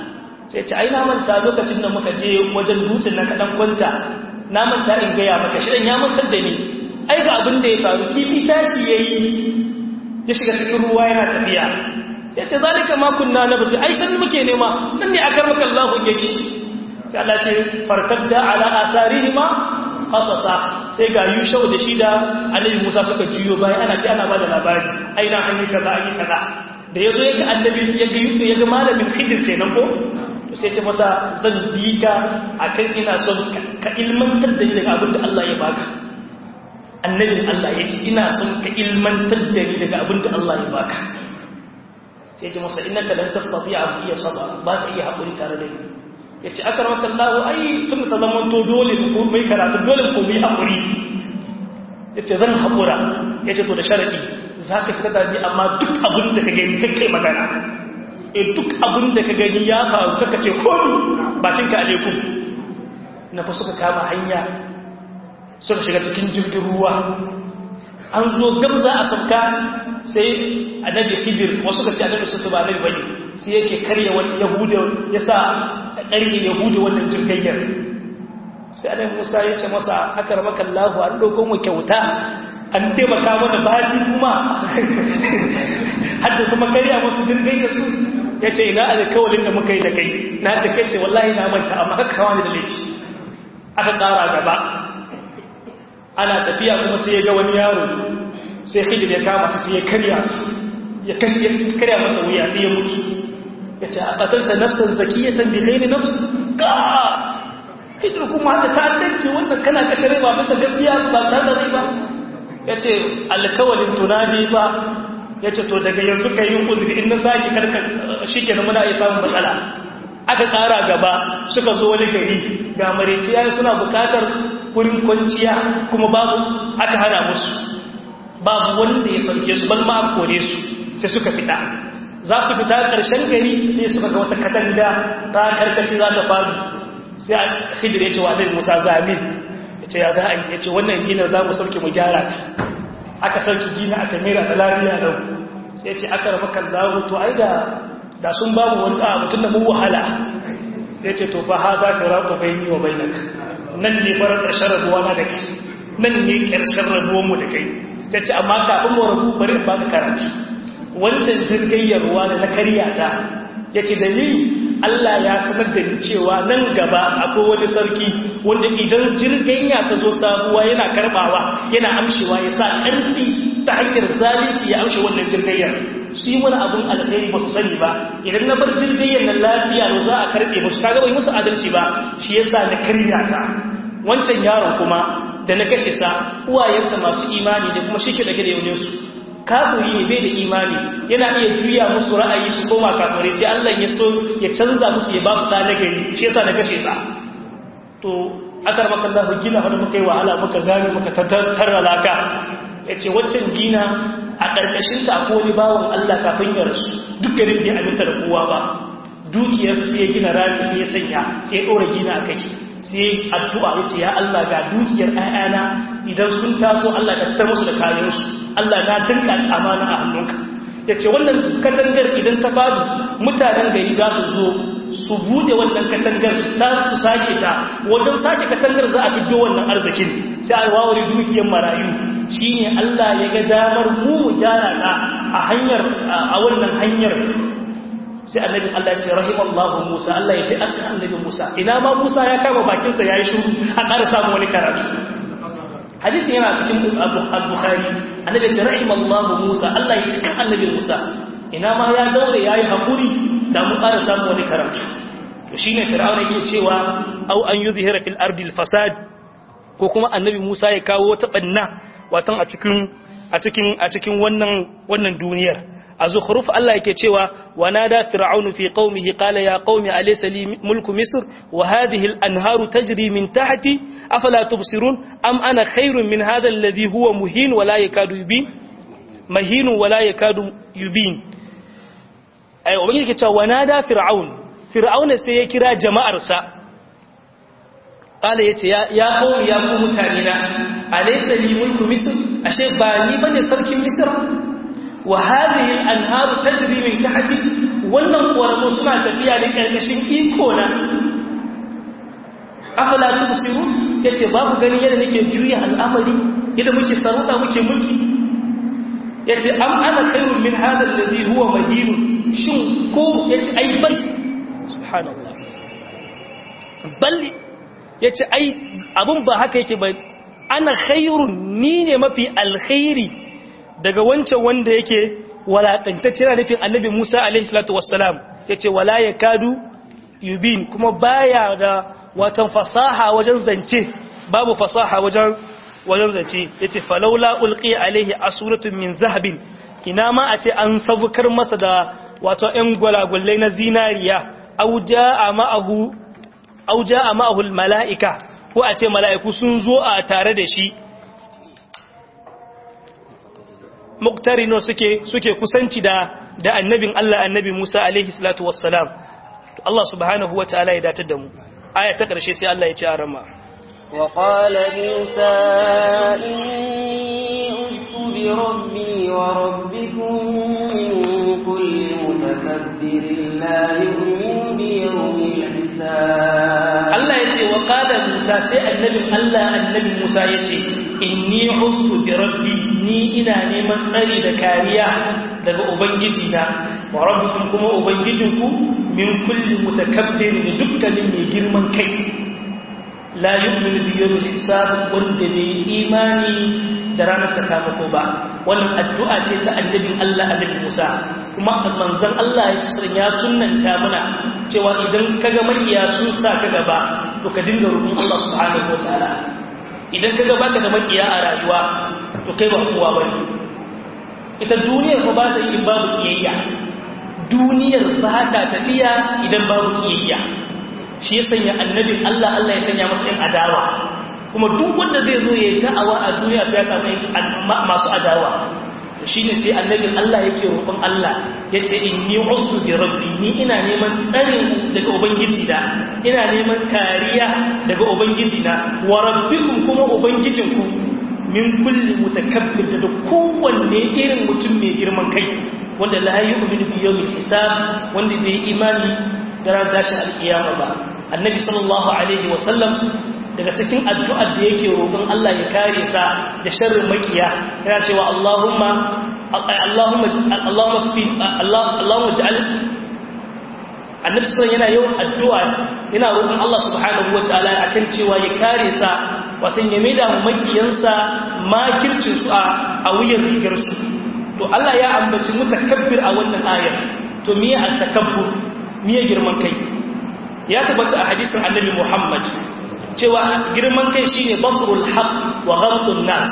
sai ce ai na manta lokacin da muka je wajen dutsen na kaɗan kwanta na manta in gaya maka shi ya mantar da ni ai ga abin da ya faru kifi tashi ya yi ya shiga cikin ruwa yana tafiya ya ce zalika ma kunna na basu ai san muke nema nan ne akar maka Allahu yake sai Allah ce farkadda ala atharihima qasasa sai ga yushau da shi da annabi Musa suka juyo bayan ana ji ana bada labari ai na an yi kaza an yi kaza da yazo yaga annabi yaga yaga malamin khidir kenan ko to sai ta masa zan bi ka akan ina son ka ilmantar da ni daga abin da Allah ya baka annabin Allah ya ce ina son ka ilmantar da ni daga abin da Allah ya baka sai ce masa innaka lan tastati'a bi sabra ba ka iya hakuri tare da ni yace akramaka Allah ai tun ta zaman to dole ko mai karatu dole ko mai hakuri yace zan hakura yace to da sharadi zaka fita da ni amma duk abin da ka gani kai magana e duk abin da ka gani ya faru kaka ce komi bakin ka alaikum na fa suka kama hanya suka shiga cikin jirgin ruwa an zo gamza a sauka sai annabi khidir wasu ka ce annabi su ba annabi bane sai yake karya wani yahuda ya sa ƙarni yahuda wannan jirgayyar sai annabi musa ya ce masa akramaka allah an dauko mu kyauta an taimaka mana baji kuma hadda kuma karya musu jirgayyar su ya ce ina alkawalin da muka yi da kai na ce kai ce wallahi na manta amma haka wani da laifi aka ƙara gaba ana tafiya kuma sai ya ga wani yaro sai hijir ya kama su sai ya karya su ya karya masa wuya sai ya mutu ya ce a ƙatalta nafsar zakiyatan bi ghairi nafs ka hijir kuma da ta'addanci wannan kana kashe rai ba bisa gaskiya ba tare da rai ba ya ce alkawalin tunadi ba ya ce to daga yanzu ka yi uzuri in na sake karka shi ke muna iya samun matsala aka ƙara gaba suka zo wani gari ga mareciya suna bukatar wurin kwanciya kuma babu aka hana musu babu wanda ya sauke su ban ma kore su sai suka fita za su fita ƙarshen gari sai suka ga wata katanga ta karkace za ta faru sai a hidir ya ce wa ɗin musa zamin ya ce ya za a yi ya ce wannan gina za mu sauke mu gyara ta aka sauke gina aka mera da lafiya da sai ce aka rafa kan zawo to ai da da sun ba mu wani a mutum da mu wahala sai ce to fa ha za ka rata bai ni wa bainak nan ne farar ƙarshen rabuwa na da kai nan ne ƙarshen rabuwanmu da kai sai ce amma kafin mu rabu bari ba ka karatu wancan jirgayyar ruwa da na karya ta ya ce dalili Allah ya sanar da ni cewa nan gaba akwai wani sarki wanda idan jirganya ta zo sabuwa yana karbawa yana amshewa ya sa ƙarfi ta hanyar zalunci ya amshe wannan jirgayyar su yi wani abin alkhairi ba su sani ba idan na bar jirgayyar nan lafiya ne za a karɓe musu kaga bai musu adalci ba shi yasa na karya ta wancan yaron kuma da na kashe sa uwayensa masu imani da kuma shi ke dake da yauninsu kafiri ne bai da imani yana iya juya musu ra'ayi su koma kafirai sai Allah ya so ya canza musu ya ba su da nagari shi yasa na kashe sa to akar maka Allah gina wanda muka yi wahala muka zame muka tattara laka yace waccan gina a karkashin ta akwai wani bawon Allah kafin ya rasu duk garin bai aminta da kowa ba dukiyarsa sai ya gina rami sai ya sanya sai ya dora gina a kai sai addu'a yace ya Allah ga dukiyar ayana idan sun taso Allah ka fitar musu da kayansu Allah na dinka amana a hannunka yace wannan katangar idan ta fadu mutanen gari za su zo su bude wannan katangar su su sake ta wajen sake katangar za a fiddo wannan arzikin sai a wawari dukiyar marayu shine Allah ya ga damar mu mu gyara ta a hanyar a wannan hanyar sai annabin Allah ya ce rahimallahu Musa Allah ya ce aka annabin Musa ina ma Musa ya kama bakinsa yayi shiru a ƙara samu wani karatu hadisi yana cikin al-Bukhari annabi ya ce rahimallahu Musa Allah ya ce kan annabin Musa ina ma ya daure yayi hakuri da mu ƙara samu wani karatu to shine Fir'auna yake cewa au an yuzhira fil ardi al-fasad ko kuma annabi Musa ya kawo wata banna watan a cikin a cikin a cikin wannan wannan duniyar الزخرف الله yake cewa ونادى فرعون في قومه قال يا قوم أليس لي ملك مصر وهذه الأنهار تجري من تحتي أفلا تبصرون أم أنا خير من هذا الذي هو مهين ولا يكاد يبين مهين ولا يكاد يبين أي وبني yake cewa ونادى فرعون فرعون sai ya kira jama'arsa قال yace ya ya qawmi ya ku mutanina alaysa li mulku misr ashe ba ni bane sarkin misra وهذه الأنهار تجري من تحتي wannan ƙoramu suna tafiya da ƙarƙashin iko na afala tubsiru yace babu gani yadda nake juya al'amari yadda muke sarauta muke mulki yace am ana khairun min hadha alladhi huwa mahin shin ko yace ai bal subhanallah bal yace ai abun ba haka yake ba ana khairun ni ne mafi alkhairi daga wancan wanda yake walakantacce na nufin annabi Musa alaihi salatu wassalam yace wala yakadu yubin kuma baya da watan fasaha wajen zance babu fasaha wajen wajen zance yace falawla ulqi alaihi asuratun min zahabin ina ma a ce an sabukar masa da wato ɗan gwalagwallai na zinariya aw jaa ma'ahu aw jaa ma'ahu almalaika ko a ce mala'iku sun zo a tare da shi muktarino suke suke kusanci da da annabin Allah annabi Musa alaihi salatu wassalam Allah subhanahu wataala ya datar da mu aya ta ƙarshe sai Allah ya ce a rama
وقال موسى إني عذت بربي وربكم من كل متكبر لا يؤمن بيوم الحساب
Allah ya ce wa qala Musa sai annabin Allah annabi Musa ya ce inni ustu bi rabbi ni ina neman tsari da kariya daga ubangiji na wa rabbukum kuma ubangijinku min kulli mutakabbirin dukkanin mai girman kai la yu'minu bi yawmil hisab wanda bai imani da ranar sakamako ba wannan addu'a ce ta annabin Allah annabi Musa kuma manzon Allah ya sunnanta mana cewa idan kaga makiya sun sa ka gaba to ka dinga roƙon Allah subhanahu wataala idan kaga baka da makiya a rayuwa to kai ba kowa bane ita duniyar ba ta yi babu kiyayya duniyar ba ta tafiya idan babu kiyayya shi ya sanya annabin Allah Allah ya sanya masa yin adawa kuma duk wanda zai zo ya yi ta'awa a duniya sai ya samu masu adawa shi ne sai annabin Allah yake roƙon Allah ya ce in yi wasu bi rabbi ni ina neman tsarin daga ubangiji da ina neman kariya daga ubangiji na wa rabbikum kuma ubangijinku min kulli mutakabbir da kowanne irin mutum mai girman kai wanda la yu'minu bi yawmil hisab wanda bai imani da ran tashin alkiyama ba annabi sallallahu alaihi wa sallam daga cikin addu'ar da yake roƙon Allah ya kare sa da sharrin makiya yana cewa Allahumma Allahumma Allahumma tufi Allahumma ja'al annabi sallallahu yana yawan addu'a yana roƙon Allah subhanahu wataala akan cewa ya kare sa watan ya maida mu makiyansa makircin su a a wuyan rigar su to Allah ya ambaci mutakabbir a wannan ayar to miye at-takabbur miye girman kai ya tabbata a hadisin annabi Muhammad cewa girman kai shine batrul haqq wa ghamtun nas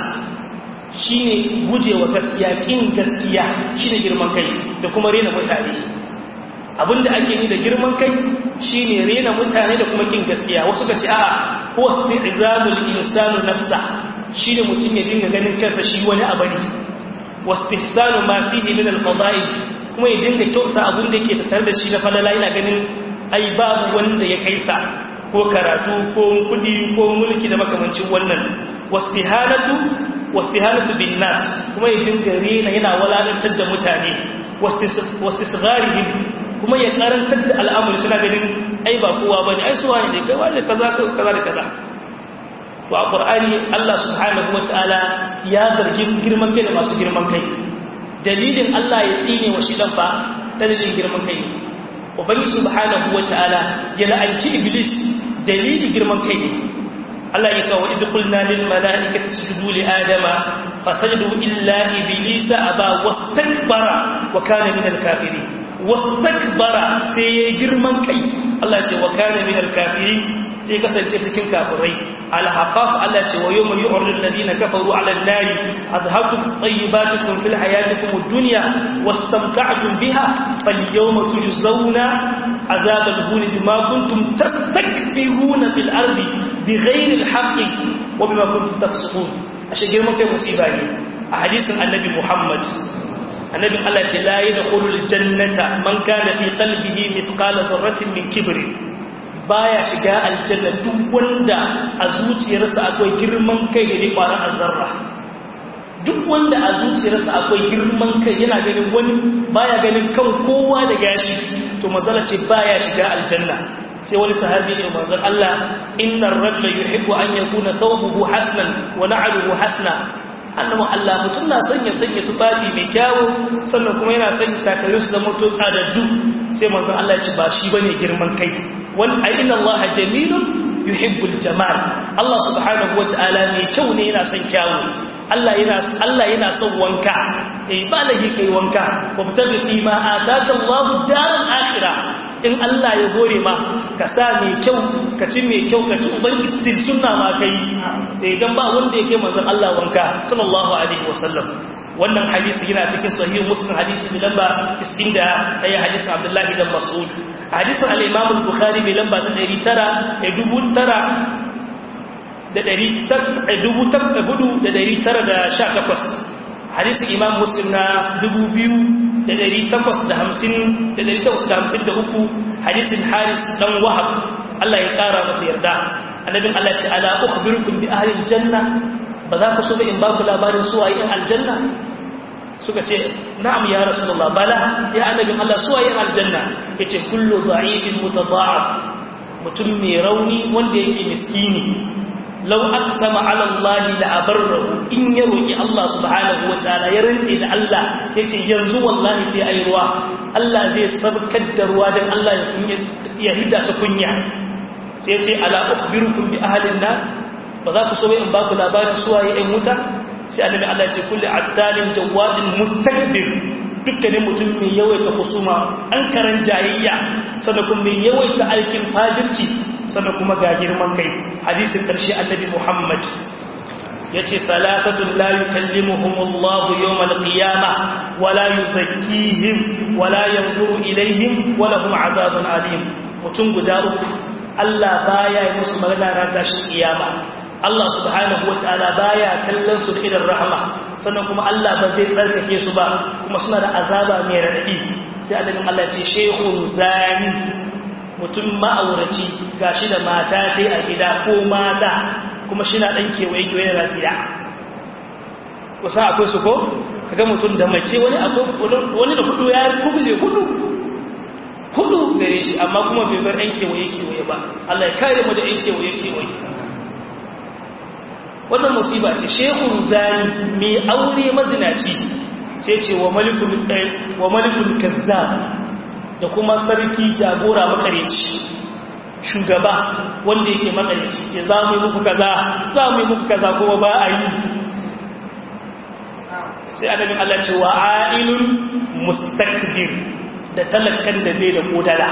shine gujewa gaskiya kin gaskiya shine girman kai da kuma rena mutane abinda ake ni da girman kai shine rena mutane da kuma kin gaskiya wasu ka ce a'a huwa istizamul insanu nafsa shine mutum ya dinga ganin kansa shi wani abari wastihsanu ma fihi min al-fada'il kuma ya dinga kyauta abin da yake tattare da shi na falala ina ganin ai babu wanda ya kaisa ko karatu ko kudi ko mulki da makamancin wannan wastihanatu wastihanatu bin nas kuma ya dinga rena yana walalantar da mutane wastisgharihim kuma ya karantar da al'amuri suna ganin ai ba kowa bane ai suwa ne kai wani kaza kaza da kaza to a qur'ani Allah subhanahu wataala ya zargi girman kai da masu girman kai dalilin Allah ya tsine wa shi dan fa dalilin girman kai ubangi subhanahu wataala ya la'anci iblis dalili girman kai ne Allah ya ce wa idh qulna lil malaikati isjudu li adama fasajadu illa iblisa aba wastakbara wa kana min al kafirin wastakbara sai ya girman kai Allah ya ce wa kana min al kafirin sai kasance cikin kafirai al-haqaf Allah ce wa yawma yu'radu alladhina kafaru 'ala an-nari adhabtum tayyibatukum fil hayatikum ad-dunya wastamta'tum biha falyawma tujzawna 'adhab al-huni bima kuntum tastakbiruna fil ardi bighayri al-haqqi wa bima kuntum tafsukun ashe girman kai musiba ne a hadisin annabi Muhammad annabi Allah ce la yadkhulul jannata man kana fi qalbihi mithqala dharratin min kibrin baya shiga aljanna duk wanda a zuciyarsa akwai girman kai da ne kwaran azzarra duk wanda a zuciyarsa akwai girman kai yana ganin wani baya ganin kan kowa da gashi to mazala ce baya shiga aljanna sai wani sahabi ce manzon Allah innar rajula yuhibbu an yakuna thawbuhu hasnan wa na'luhu hasna annabi Allah mutum na sanya sanya tufafi mai kyawu sannan kuma yana sanya takalmin su da moto tsadaddu sai manzon Allah ya ce ba shi bane girman kai wal inna Allah jamilun yuhibbul jamal Allah subhanahu wataala mai kyau ne yana son kyawu Allah yana Allah yana son wanka eh ba lagi kai wanka wabtabi fi ma ataka Allah daral akhirah in Allah ya gore ma ka sa mai kyau ka ci mai kyau ka ci uban istil sunna ma kai idan ba wanda yake manzon Allah wanka sallallahu alaihi wasallam wannan hadisi yana cikin sahih muslim hadisi mai lamba 90 da ayi hadisin Abdullah ibn Mas'ud hadisin al-Imam al-Bukhari mai lamba 900 da 1918 hadisin Imam Muslim na 2000 da ɗari takwas da hamsin da ɗari takwas da hamsin da uku hadisin haris ɗan wahab Allah ya ƙara masa yarda annabin Allah ce ala ukhbirukum bi ahli aljanna ba za ku so ba in ba ku labarin suwaye in aljanna suka ce na'am ya rasulullah bala ya annabin Allah suwaye in aljanna yace kullu da'ifin mutada'af mutum mai rauni wanda yake miskini lau aqsama ala Allah la abarrahu in ya roki Allah subhanahu wataala ya rantse da Allah yace yanzu wallahi sai ayi ruwa Allah zai sabkar da ruwa dan Allah ya kunya ya hidda su kunya sai yace ala ukhbirukum bi ahlin nar ba za ku so in ba ku labarin suwaye ɗan wuta sai annabi Allah ya ce kulli attalin jawadin mustakbir dukkanin mutum mai yawaita husuma an karan jayayya sannan kuma mai yawaita aikin fajirci sannan kuma ga girman kai hadisin ƙarshe annabi Muhammad yace salasatun la yukallimuhum Allah yawm al-qiyama wa la yuzakkihim wa la yanzuru ilayhim wa lahum azabun alim mutum guda uku Allah baya yi musu magana ran tashin kiyama Allah subhanahu wataala baya kallon su da idan rahama sannan kuma Allah ba zai tsarkake su ba kuma suna da azaba mai radadi sai annabin Allah ce shehun zani mutum ma'auraci gashi da mata sai a gida ko mata kuma shi na ɗan kewaye-kewaye da rasiya kusa akwai su ko kaga mutum da mace wani da hudu ya kubule hudu hudu gare shi amma kuma bai bar ɗan kewaye-kewaye ba Allah ya kare mu da ɗan kewaye-kewaye wannan musiba ce shehun zani mai aure mazinaci sai ce wa malikul kazzab da kuma sarki jagora makareci shugaba wanda yake makareci ke za mu yi muku kaza za mu yi muku kaza kuma ba a yi sai annabin Allah ce wa ailun mustakbir da talakkan da bai da kodara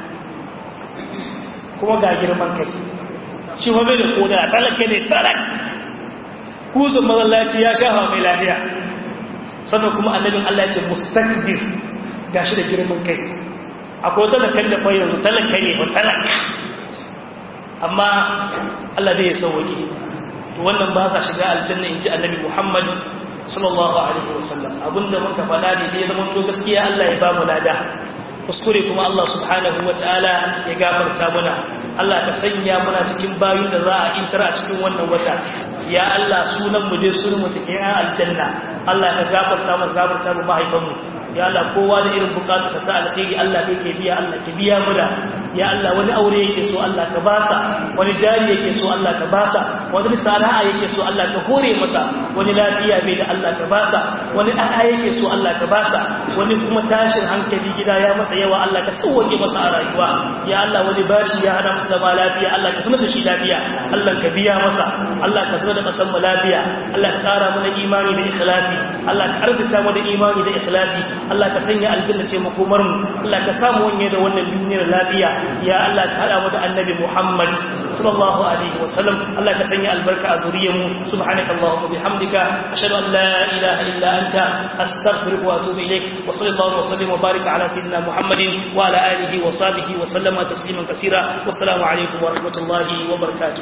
kuma ga girman kai shi wa bai da kodara talakka ne talak kusan mazallaci ya shafa mai lafiya sannan kuma annabin Allah ce mustakbir gashi da girman kai akwai talakan da kwaye yanzu talaka ne ba talaka amma Allah zai sauwaki wannan ba sa shiga aljanna in ji annabi Muhammad sallallahu alaihi wasallam abinda muka faɗa ne da ya zama to gaskiya Allah ya ba mu lada kuskure kuma Allah subhanahu wataala ya gafarta muna Allah ka sanya muna cikin bayin da za a intar a cikin wannan wata ya Allah sunan mu dai sunan mu cikin aljanna Allah ka gafarta mu gafarta mu mahaifanmu ya Allah kowa da irin bukatarsa ta alkhairi Allah kai ke biya Allah ke biya mu da ya Allah wani aure yake so Allah ka basa wani jari yake so Allah ka basa wani sana'a yake so Allah ka hore masa wani lafiya bai da Allah ka basa wani a'a yake so Allah ka basa wani kuma tashin hankali gida ya masa yawa Allah ka sauke masa a rayuwa ya Allah wani bashi ya hana masa zama lafiya Allah ka sanar da shi lafiya Allah ka biya masa Allah ka sanar da kasan mu lafiya Allah ka kara mana imani da ikhlasi Allah ka arzuta mu da imani da ikhlasi Allah ka sanya aljanna ce makomar mu Allah ka samu wanye da wannan duniyar lafiya ya Allah ka hada mu da annabi Muhammad sallallahu alaihi wasallam Allah ka sanya albarka a zuriyar mu subhanaka allahumma bihamdika ashhadu an la ilaha illa anta astaghfiruka wa atubu ilaik wa sallallahu wa sallim wa barika ala sayyidina Muhammadin wa ala alihi wa sahbihi wa sallama tasliman kaseera wassalamu alaikum wa rahmatullahi wa barakatuh